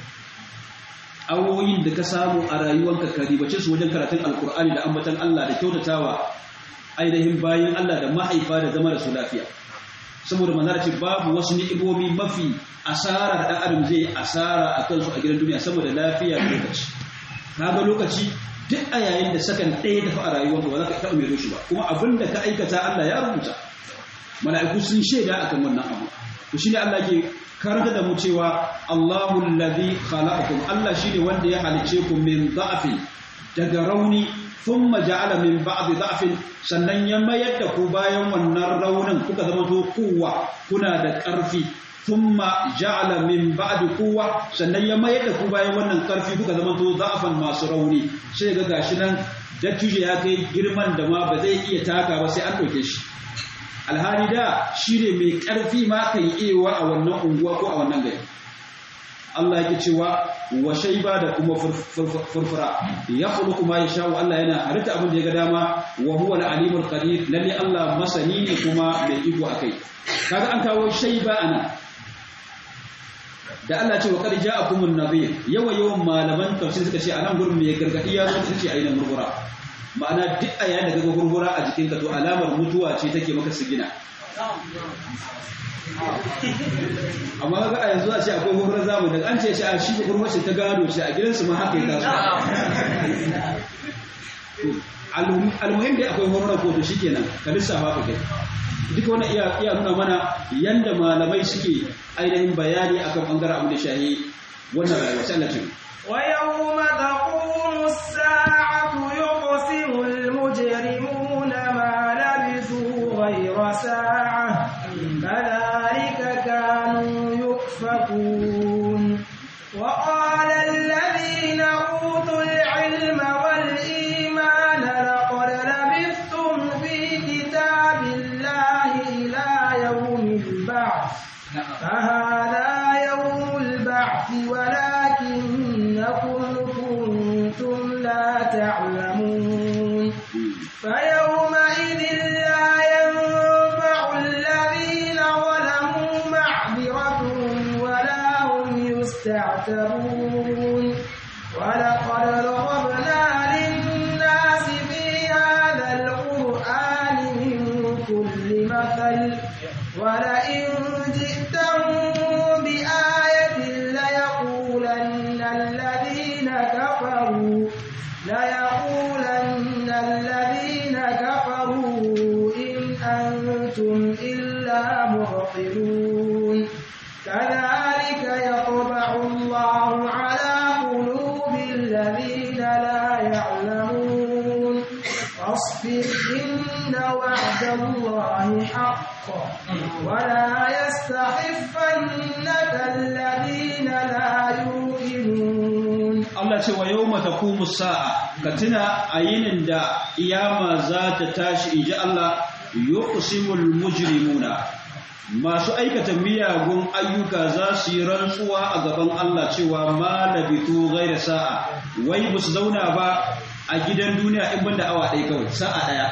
A: awoyin da ka samu a rayuwanka ka ribace su wajen karatun alkur'ani da ambatan Allah da kyautatawa ainihin bayan Allah da mahaifa da zama da su lafiya saboda manzara ce babu wasu ni'imomi mafi asara da ɗan adam zai asara a kansu a gidan duniya saboda lafiya da lokaci kaga lokaci duk a yayin da sakan ɗaya tafi a rayuwarka ba za ka taɓa mai shi ba kuma abin da ka aikata Allah ya rubuta mala'iku sun shaida akan wannan abu to shine Allah ke karanta da mu cewa Allahu allazi khalaqakum Allah shine wanda ya halice ku min da'fin daga rauni thumma ja'ala min ba'di da'fin sannan ya mayar da ku bayan wannan raunin kuka zama to kuwa kuna da ƙarfi thumma ja'ala min ba'di quwwa sannan ya mayar da ku bayan wannan ƙarfi kuka zama to da'fan masu rauni sai ga gashi nan dattijo ya kai girman da ma ba zai iya taka ba sai an ɗauke shi alhali da shi ne mai ƙarfi ma kan iya a wannan unguwa ko a wannan gari Allah yake cewa wa shaiba da kuma furfura ya khulu kuma ya sha'u Allah yana halitta abin da ya ga dama wa huwa al-alimul qadir lalle Allah masani ne kuma mai iko akai kaga an kawo shaiba ana da Allah ce wa qad ja'akumun nadhir yawa yawan malaman tafsir suka ce anan gurin mai gargadi ya zo ce ainihin murmura ma'ana duk a yayin da kaga gurgura a jikinka to alamar mutuwa ce take maka sigina amma kaga a yanzu a ce akwai gurgurar zamu daga an ce shi a shi gurgurar ce ta gado ce a gidansu ma haka ya taso almuhim dai akwai gurgurar ko to shikenan ka lissafa ka kai duka wani iya iya nuna mana yanda malamai suke ainihin bayani akan bangaren abu da shahi wannan rayuwa sai Allah ce
B: ويوم تقوم الساعة يقسم المجرمون ما لبثوا غير ساعة كذلك كانوا يؤفكون وقال الذين أوتوا العلم والإيمان لقد لبثتم في كتاب الله إلى يوم البعث فهذا يوم البعث ولكنكم كنتم لا تعلمون فيومئذ لا ينفع الذين ظلموا معذرتهم ولا هم يستعتبون ولقد ضربنا للناس في هذا القرآن من كل مثل ولئن جئتهم بآية ليقولن الذين كفروا ليقولن الذين كفروا إن أنتم إلا مبطلون كذلك يطبع الله على قلوب الذين لا يعلمون فاصبر إن وعد الله حق ولا يستخفنك الذين لا يوقنون
A: Allah ce wa yawma taqumu sa'a ka tuna a yinin da iyama za ta tashi inji Allah yuqsimul mujrimuna masu aikata miyagun ayyuka za su yi rantsuwa a gaban Allah cewa ma labitu ghaira sa'a wai ba su zauna ba a gidan duniya in banda awa ɗaya kawai sa'a ɗaya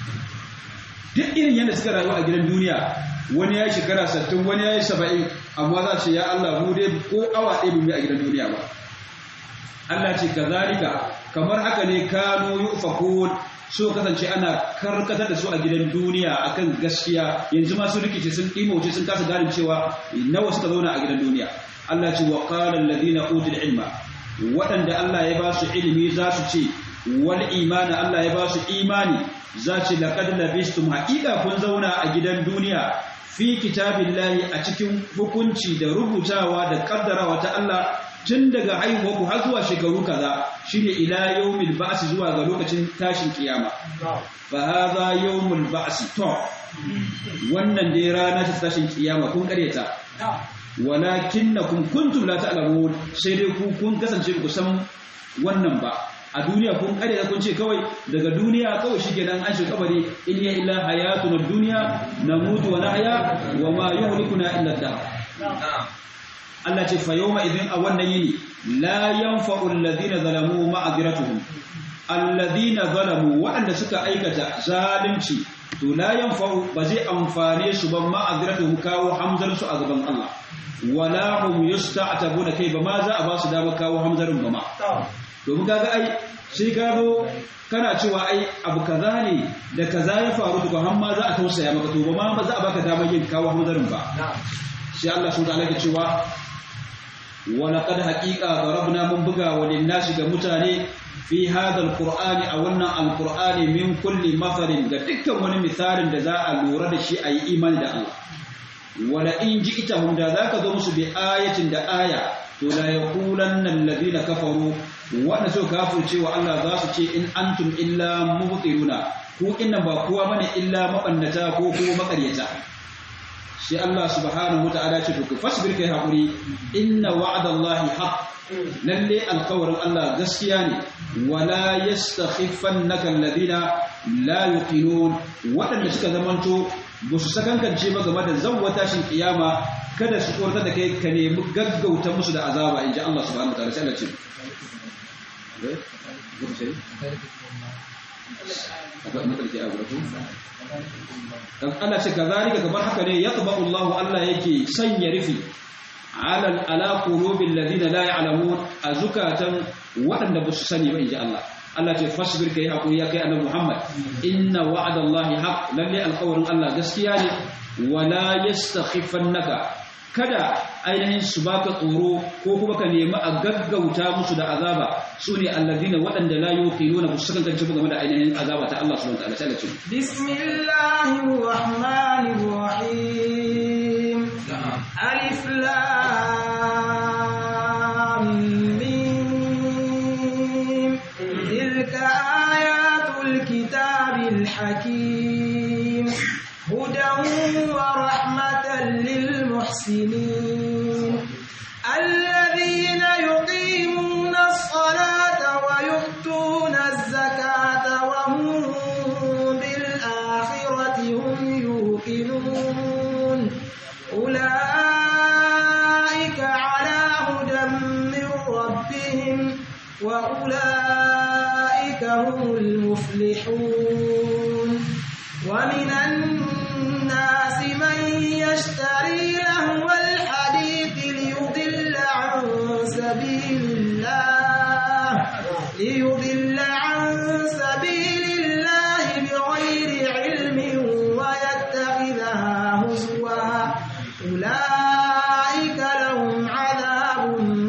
A: duk irin yadda suka rayu a gidan duniya wani ya yi shekara sattin wani ya yi saba'in amma za ce ya Allah mu dai ko awa ɗaya mu a gidan duniya ba Allah ce kazalika kamar haka ne kanu yufakun so kasance ana karkatar da su a gidan duniya akan gaskiya yanzu ma sun rikice sun imauce sun kasa gane cewa nawa suka zauna a gidan duniya Allah ce wa qala alladhina utul ilma waɗanda Allah ya ba su ilimi za su ce wal imani Allah ya ba su imani za ce laqad labistum haqiqa kun zauna a gidan duniya fi kitabillahi a cikin hukunci da rubutawa da kaddarawa ta Allah tun daga haihuwa ku har zuwa shekaru kaza shine ila yawmil ba'si zuwa ga lokacin tashin kiyama fa hadha yawmul ba'si to wannan dai rana ta tashin kiyama kun kareta walakinnakum kuntum la ta'lamun sai dai ku kun kasance ku san wannan ba a duniya kun kareta kun ce kawai daga duniya kawai shikenan an shiga kabari in ya illa hayatuna dunya namutu wa nahya wa ma yuhlikuna illa ad Allah ce fa yawma idin a wannan yini la yanfa'u alladhina zalamu ma'aziratuhum alladhina zalamu waɗanda suka aikata zalunci to la yanfa'u ba zai amfane su ba ma'aziratuhum kawo hamzar su a gaban Allah wala hum yusta'tabuna kai ba ma za a ba su dama kawo hamzarin ba ma domin kaga ai sai ka zo kana cewa ai abu kaza ne da kaza ya faru to har ma za a tausaya maka to ba ma za a baka damar yin kawo hamzarin ba sai Allah subhanahu wa ta'ala ke cewa ولقد حقيقة ضربنا من بقى وللناس كمتاني في هذا القرآن أو أن القرآن من كل مثل قدك من مثال جزاء لورد شيء أي إيمان دا الله ولئن جئتهم دا ذاك ذمس بآية دا آية ولا يقولن الذين كفروا وأنا سو كافر شيء والله ذاس شيء إن أنتم إلا مبطلون ko inna ba kowa bane illa mabannata ko kuma makaryata sai Allah subhanahu wata'ala ce to fasbir kai hakuri inna wa'dallahi haqq lalle alqawrin Allah gaskiya ne wala yastakhifannaka alladhina la yuqinun wadanda suka zamanto ba su sakankance ba game da zawwata shin kiyama kada su korta da kai ka nemi gaggauta musu da azaba inji Allah subhanahu wata'ala sai Allah ce dan Allah ce kazalika kamar haka ne yatba'u Allah Allah yake sanya rufi ala ala qulubil ladina la ya'lamun azukatan wadanda ba su sani ba inji Allah Allah ce fasbir kai hakuri ya kai annabi Muhammad inna wa'dallahi haqq lalle alqawlin Allah gaskiya ne wala yastakhifannaka kada ainihin su baka tsoro ko kuma ka nemi a gaggauta musu da azaba su ne allazina waɗanda la yuqinuna ba su kasance ba game da ainihin azaba ta Allah subhanahu wa ta'ala sai ce
B: bismillahir rahmanir rahim alif lam mim tilka ayatul kitabil hakim hudan wa rahmatan lil المحسنين الذين يقيمون الصلاة ويؤتون الزكاة وهم بالآخرة هم يوقنون أولئك على هدى من ربهم وأولئك هم المفلحون ومن الناس من يشتري لهو الحديث ليضل عن سبيل الله ليضل عن سبيل الله بغير علم ويتخذها هزوا أولئك لهم عذاب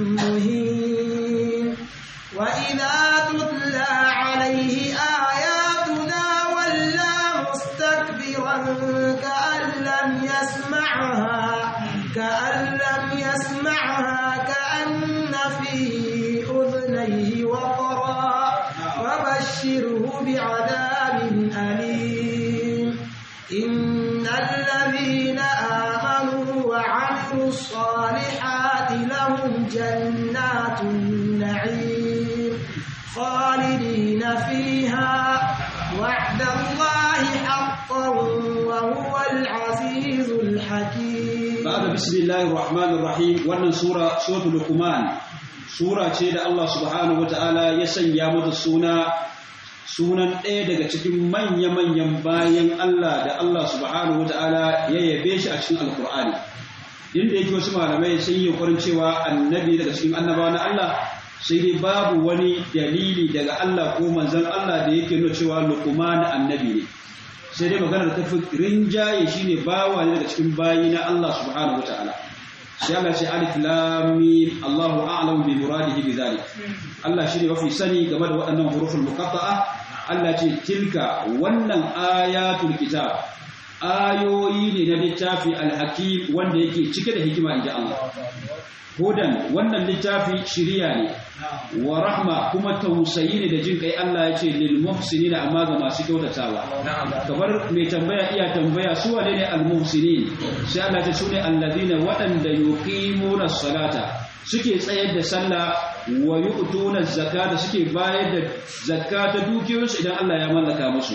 B: مهين وإذا تتلى عليه آياتنا ولى مستكبرا كأن لم يسمعها كأن لم يسمعها كأن في أذنيه وقرا وبشره بعذاب أليم إن الذين آمنوا وعملوا الصالحات لهم جنات النعيم خالدين فيها وعد الله حقا وهو العزيز الحكيم
A: بعد بسم الله الرحمن الرحيم wannan sura suratul luqman sura ce da Allah subhanahu wataala ya sanya mata suna sunan ɗaya daga cikin manya-manyan bayan Allah da Allah subhanahu wataala ya yabe shi a cikin alkur'ani inda yake wasu malamai sun yi ƙwarin cewa annabi daga cikin annabawa na Allah sai dai babu wani dalili daga Allah ko manzon Allah da yake nuna cewa luqman annabi ne sai dai maganar ta fi rinjaye shine bawa ne daga cikin bayi na Allah subhanahu wataala sai Allah ce alif lam mim Allahu a'lamu bi muradihi bi zalik Allah shine mafi sani game da waɗannan huruful muqatta'a Allah ce tilka wannan ayatul kitab ayoyi ne na littafi alhakim wanda yake cike da hikima inji Allah hudan wannan littafi shiriya ne wa rahma kuma tausayi ne da jin kai Allah ya ce lil muhsinina amma ga masu kyautatawa kamar mai tambaya iya tambaya su wane ne al muhsinin sai Allah ta sune alladhina waɗanda yuqimuna salata suke tsayar da sallah wa yu'tuna zakata suke bayar da zakata dukiyoyinsu idan Allah ya mallaka musu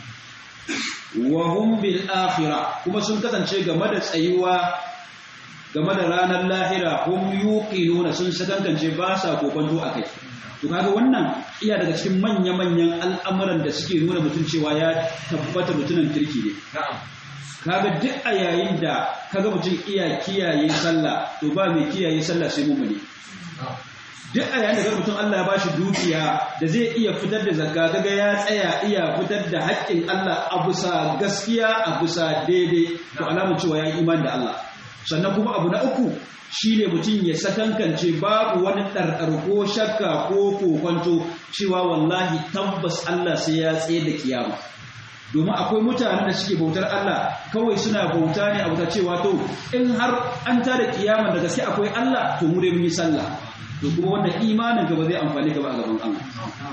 A: wa hum bil akhirah kuma sun kasance game da tsayuwa game da ranar lahira hum yuqinuna sun sakankance ba sa kokonto akai to kaga wannan iya daga cikin manya-manyan al'amuran da suke nuna mutum cewa ya tabbata mutumin kirki ne kaga duk a yayin da kaga mutum iya kiyaye sallah to ba mai kiyaye sallah sai mumuni duk a yayin da ga mutum Allah ya bashi dukiya da zai iya fitar da zakka kaga ya tsaya iya fitar da haƙƙin Allah a bisa gaskiya a bisa daidai to alamun cewa ya yi imani da Allah sannan kuma abu na uku shine mutum ya sakankance babu wani ɗarɗar ko shakka ko kokwanto cewa wallahi tabbas Allah sai ya tsaye da kiyama domin akwai mutanen da suke bautar Allah kawai suna bauta ne a bauta cewa to in har an tada kiyama da gaske akwai Allah to mu dai mun yi sallah to kuma wannan imanin ka ba zai amfani ka ba a gaban Allah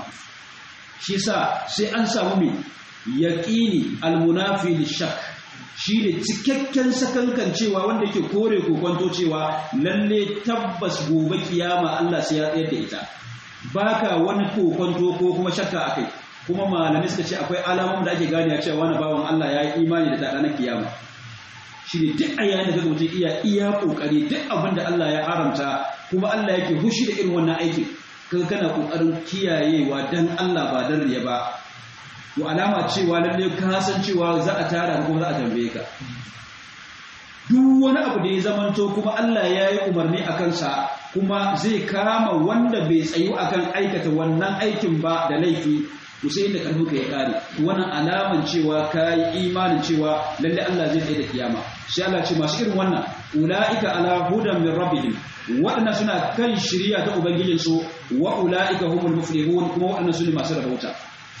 A: shi sa sai an samu mai yaqini almunafi lishak shi ne cikakken sakankan cewa wanda yake kore kokonto cewa lalle tabbas gobe kiyama Allah sai ya tsayar da ita baka wani kokonto ko kuma shakka akai kuma malamai suka ce akwai alamomin da ake gane cewa wani bawan Allah ya yi imani da ranar kiyama shi ne duk a yayin da mutum iya iya kokari duk abin da Allah ya haramta kuma Allah yake hushi da irin wannan aikin kaga kana kokarin kiyayewa dan Allah ba dan riya ba to alama cewa lalle ka san cewa za a tara kuma za a tambaye ka duk wani abu da ya zamanto kuma Allah ya yi umarni a kansa kuma zai kama wanda bai tsayu akan aikata wannan aikin ba da laifi to sai da karfi ka ya kare wannan alaman cewa ka yi imanin cewa lalle Allah zai tsaye da kiyama sai Allah ce masu irin wannan ulaika ala hudan min rabbihim waɗannan suna kan shiriya ta ubangijinsu wa ulaika humul muflihun kuma waɗannan su ne masu rabauta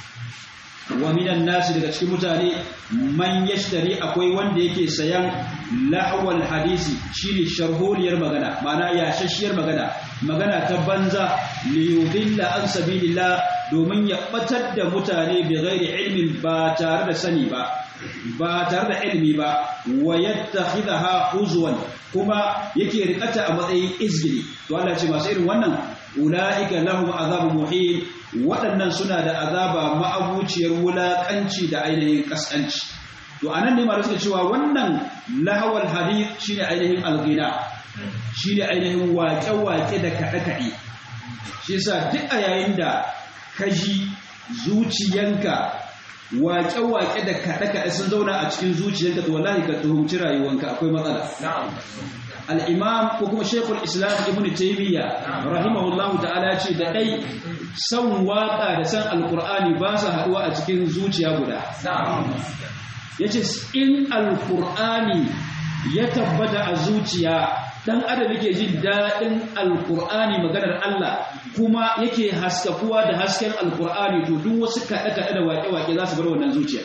A: wa minan nasi daga cikin mutane man yashtari akwai wanda yake sayan lahwal hadisi shine sharholiyar magana ma'ana yashashiyar magana magana ta banza li yudilla an sabilillah domin ya batar da mutane bi ghairi ilmin ba tare da sani ba ba tare da ilmi ba wa yattakhidha huzwan kuma yake rikata a matsayin izgili to Allah ce masu irin wannan ulaika lahum azabun muhin waɗannan suna da azaba ma'abuciyar wulaƙanci da ainihin ƙasƙanci to anan ne malu suka cewa wannan lahawar hadith shine ainihin alghina shine ainihin waƙe-waƙe da kaɗe-kaɗe shi yasa duk a yayin da kaji zuciyanka waƙe-waƙe da kaɗe-kaɗe sun zauna a cikin zuciyanka to wallahi ka tuhumci rayuwanka akwai matsala al'imam ko kuma shekul islam ibn taimiyya rahimahullahu ta'ala ce da ɗai son waƙa da san alƙur'ani ba su haɗuwa a cikin zuciya guda ya ce in alƙur'ani ya tabbata a zuciya ɗan adam yake jin daɗin alƙur'ani maganar Allah kuma yake haskakuwa da hasken alƙur'ani to duk wasu kaɗe-kaɗe da waƙe-waƙe za su bar wannan zuciya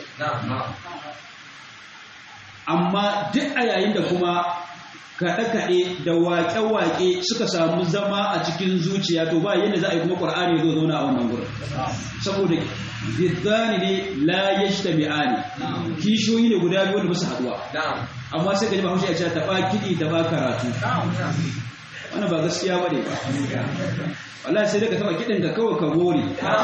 A: amma duk a yayin da kuma kaɗe-kaɗe da waƙe-waƙe suka samu zama a cikin zuciya to ba yadda za a yi kuma ƙwar'ani zo zauna a wannan gurin saboda ziddani ne la ya shi tabi'ani kishiyoyi ne guda biyu wanda ba su haɗuwa amma sai ka ji bahaushe a cewa taɓa kiɗi taɓa karatu wannan ba gaskiya bane ba wallahi sai daga taba kidin ka kawai ka gore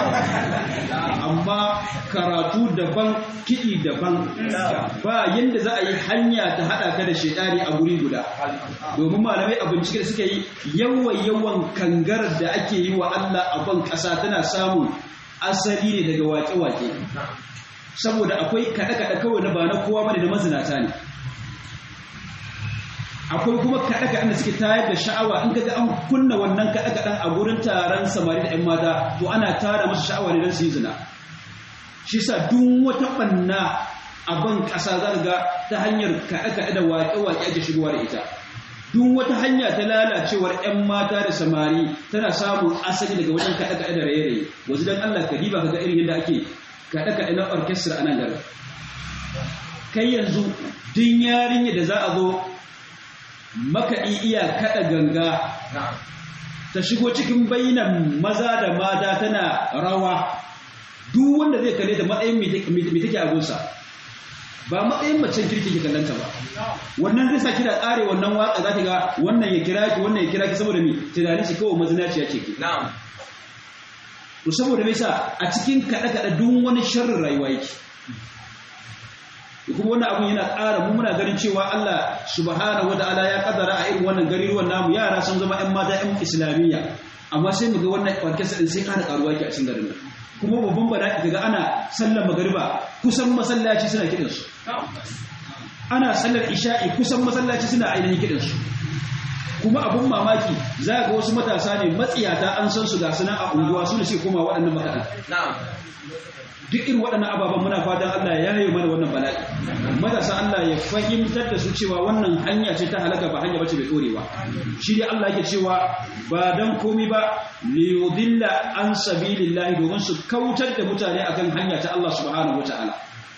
A: amma karatu daban kidi daban ba yanda za a yi hanya ta hada ka da shedani a guri guda domin malamai a bincike da suka yi yawan yawan kangarar da ake yi wa Allah a ban kasa tana samun asali ne daga wake-wake saboda akwai kaɗe-kaɗe kawai na ba na kowa bane da mazinata ne akwai kuma kaɗe-kaɗen da suke tayar da sha'awa in kaga an kunna wannan kaɗe-kaɗen a gurin taron samari da 'yan mata to ana tara masu sha'awa ne don su yi zina shi sa duk wata ɓanna a ban ƙasa za ga ta hanyar kaɗe-kaɗe da waƙe-waƙe ake shigowa da ita duk wata hanya ta lalacewar 'yan mata da samari tana samun asali daga wajen kaɗe-kaɗe da raye-raye wasu don Allah ka diba ka ga irin yadda ake kaɗe-kaɗe na orkestra a nan garin kai yanzu din yarinya da za a zo makaɗi iya kaɗa ganga ta shigo cikin bayinan maza da mata tana rawa duk wanda zai kalle da matsayin mai take a gunsa ba matsayin macen kirki ke kallanta ba wannan zai sa ki da tsare wannan waka za ki ga wannan ya kira ki wannan ya kira ki saboda mi tunanin shi kawai mazinaciya ce ki to saboda me sa a cikin kaɗe kaɗe duk wani sharrin rayuwa yake kuma wannan abun yana ƙara mu muna ganin cewa Allah subhanahu wataala ya kaddara a irin wannan gariruwan namu yara sun zama ƴan mata ƴan islamiyya amma sai mu ga wannan orkestra din sai ƙara ƙaruwa yake a cikin garin nan kuma babban bala'i kaga ana sallar magariba kusan masallaci suna kidan su ana sallar isha'i kusan masallaci suna ainihin kidan su kuma abun mamaki za ga wasu matasa ne matsiyata an san su ga suna a unguwa su ne suke koma waɗannan makaɗan duk irin waɗannan ababen muna fatan Allah ya yi mana wannan bala'i matasa Allah ya fahimtar da su cewa wannan hanya ce ta halaka ba hanya bace bai ɗorewa shi dai Allah yake cewa ba dan komi ba li yudilla an sabilillahi domin su kautar da mutane akan hanya ta Allah subhanahu wataala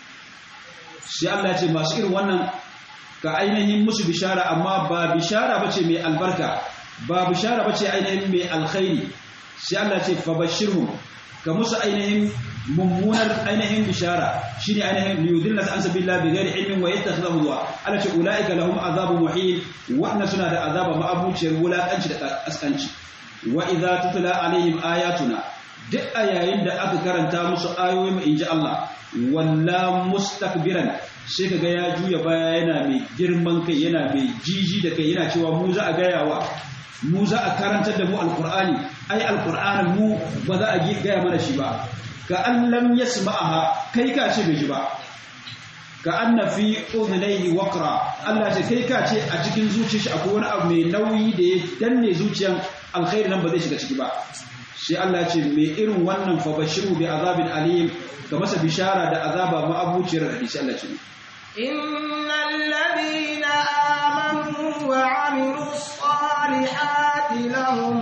A: sai Allah ya ce masu irin wannan ka ainihin musu bishara amma ba bishara bace mai albarka ba bishara bace ainihin mai alkhairi sai Allah ya ce fabashirhum ka musu ainihin mummunar ainihin bishara shine ainihin liyudilla an sabilla bi ghairi ilmin wa yattakhidhu wa ala ce ulaika lahum azabun muhin wa suna da azaba ma'abuciyar wulakanci da kaskanci wa idza tutla alaihim ayatuna duk a yayin da aka karanta musu ayoyin inji Allah walla mustakbiran sai kaga ya juya baya yana mai girman kai yana mai jiji da kai yana cewa mu za a gayawa mu za a karantar da mu alkur'ani ai alkur'anin mu ba za a gaya mana shi ba ka an lam yasma'aha kai ka ce bai ji ba ka anna fi udhnayhi waqra Allah ce kai ka ce a cikin zuciyar shi akwai wani abu mai nauyi da ya danne zuciyan alkhairi nan ba zai shiga ciki ba sai Allah ce mai irin wannan fa bashiru bi azabin alim ka masa bishara da azaba ma abuciyar hadisi Allah ce
B: innal ladina amanu wa amilus salihati lahum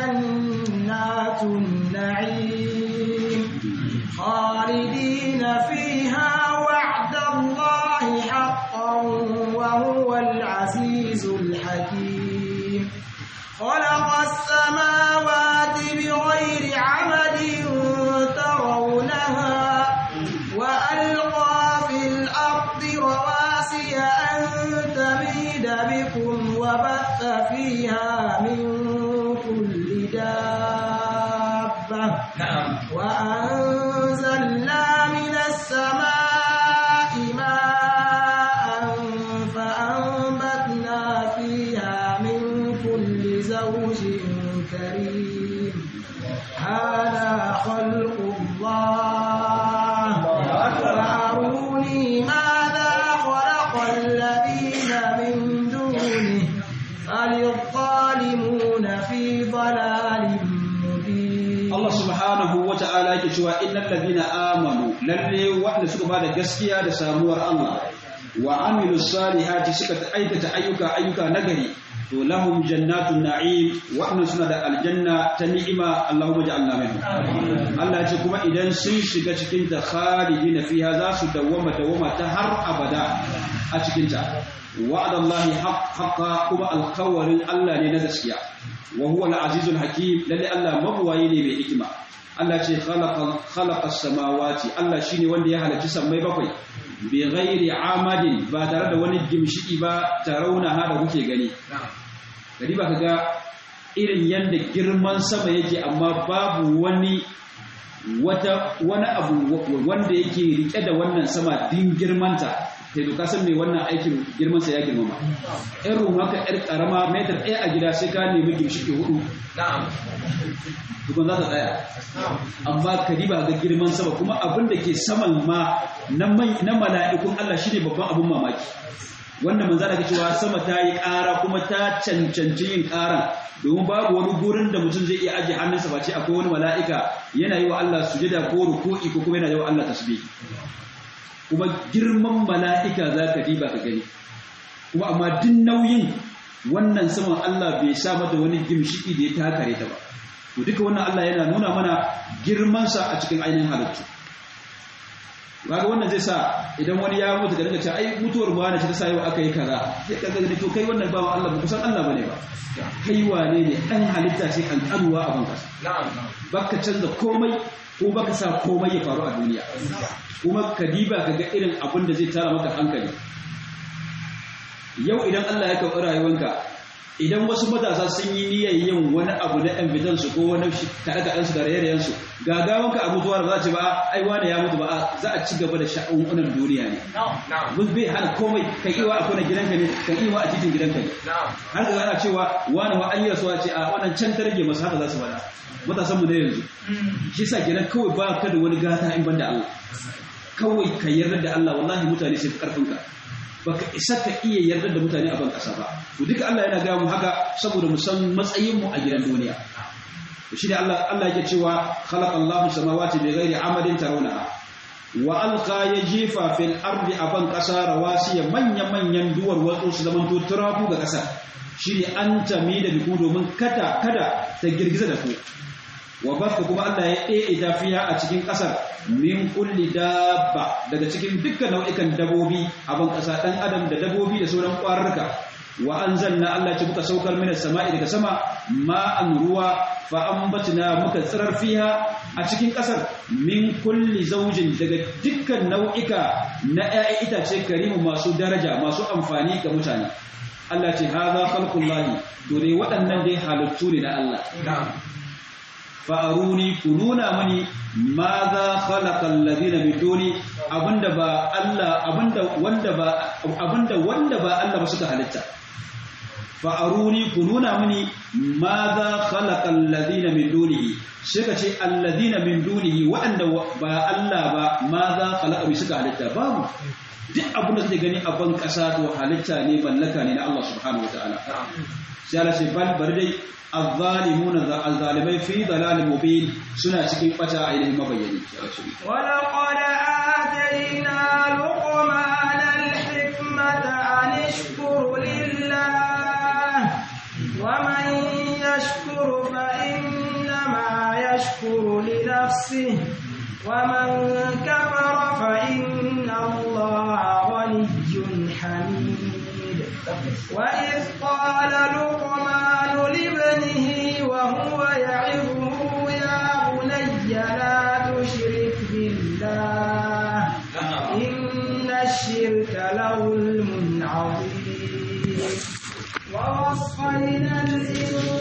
B: jannatun na'im خالدين فيها وعد الله حقا وهو العزيز الحكيم خلق السماوات بغير عمد ترونها وألقى في الأرض رواسي أن تميد بكم وبث فيها من كل دابة وأنزلنا من السماء ماء فأنبتنا فيها من كل زوج كريم هذا خلق الله فأروني ماذا خلق الذين من دونه بل الظالمون في ضلال مبين
A: Allah subhanahu wa ta'ala yake cewa innal ladina amanu lalle wanda suka bada gaskiya da samuwar Allah wa amilus salihati suka aikata ayyuka ayyuka nagari to lahum jannatun na'im wa'annan suna da aljanna ta ni'ima Allahumma ja'alna minhum Allah ya ce kuma idan sun shiga cikin ta khalidina fiha za su dawwama dawwama ta har abada a cikin ta wa'adallahi haqqa kuma alkawarin Allah ne na gaskiya wa huwa al-azizul hakim lalle Allah mabuwayi ne mai hikima Allah ce khalaqa khalaqa samawati Allah shine wanda ya halarci sammai bakwai bi ghairi amadin ba tare da wani gimshiki ba tarauna ha da kuke gani gari ba kaga irin yadda girman sama yake amma babu wani wata wani abu wanda yake rike da wannan sama din girmanta sai to kasan mai wannan aikin girmansa ya girmama ɗan ruwa ka ƴar ƙarama metar ɗaya a gida sai ka nemi gimshiki hudu tukun za ta tsaya amma ka diba ga girman sama kuma abin da ke saman ma na mala'ikun Allah shi ne babban abin mamaki wanda manzo da cewa sama ta yi ƙara kuma ta cancanci yin ƙaran domin babu wani gurin da mutum zai iya ajiye hannunsa ba ce akwai wani mala'ika yana yi wa Allah sujada ko ruku'i ko kuma yana yi wa Allah tasbih kuma girman mala'ika za ka diba ka gani kuma amma duk nauyin wannan saman Allah bai sa mata wani gimshiki da ya takare ta ba to duka wannan Allah yana nuna mana girmansa a cikin ainihin halittu kaga wannan zai sa idan wani ya mutu da daga ce ai mutuwar mu wani ce ta sa yau aka yi kaza sai ka gani to kai wannan bawa Allah ba kusan Allah bane ba kai wane ne dan halitta sai kan karuwa a banka baka canza komai ko baka sa komai ya faru a duniya kuma ka diba ka ga irin abin da zai tara maka hankali yau idan Allah ya karɓi rayuwanka idan wasu matasa sun yi niyyar yin wani abu na ɗan su ko wani kaɗe kaɗansu da raye su gagawanka a mutuwar ba za ce ba ai wani ya mutu ba za a ci gaba da sha'unan duniya ne bus bai hana komai kan iwa a kuna gidanka ne kan iwa a titin gidanka ne har da ana cewa wani wa an yi rasuwa ce a wannan can ta rage masu haka za su faɗa matasan mu na yanzu shi sa kenan kawai ba ka da wani gata in banda Allah kawai ka yarda da Allah wallahi mutane sai fi karfinka baka isa ka iya yarda da mutane a ban kasa ba to duka Allah yana ga mu haka saboda mu san matsayin mu a gidan duniya shi ne Allah Allah yake cewa khalaqallahu samawati bighairi amadin tarawnaha wa alqa yajifa fil ardi aban kasa rawasiya manya manyan duwar watsu su zaman to turafu ga kasa shi ne an tami da biku domin kada kada ta girgiza da ku wa baka kuma Allah ya ɗe tafiya a cikin ƙasar min kulli dabba daga cikin dukkan nau'ikan dabobi a ban ƙasa ɗan adam da dabobi da sauran ƙwararka wa anzalna Allah ce muka saukar mina sama'i daga sama ma'an ruwa fa ambatna muka tsirar fiha a cikin ƙasar min kulli zaujin daga dukkan nau'ika na ƴaƴan itace karimu masu daraja masu amfani ga mutane Allah ce haza khalqullahi to dai waɗannan dai halittu ne na Allah fa'aruni ku nuna mani ma za khalaqal ladina min duni abinda ba Allah abinda wanda ba abinda wanda ba Allah ba suka halitta fa'aruni ku nuna mani ma za khalaqal ladina min dunihi suka ce alladina min dunihi waɗanda ba Allah ba ma za khalaqa suka halitta babu duk abin da kake gani a ban ƙasa to halitta ne mallaka ne na Allah subhanahu wataala sai Allah sai bal bar dai الظالمون الظالمين في ضلال مبين سنة cikin bata ainihin mabayyani
B: ولقد آتينا لقمان الحكمة أن اشكر لله ومن يشكر فإنما يشكر لنفسه ومن كفر فإن الله غني حميد وإذ قال لقمان لابنه وهو يعظه يا بني لا تشرك بالله إن الشرك لظلم عظيم ووصينا الإنسان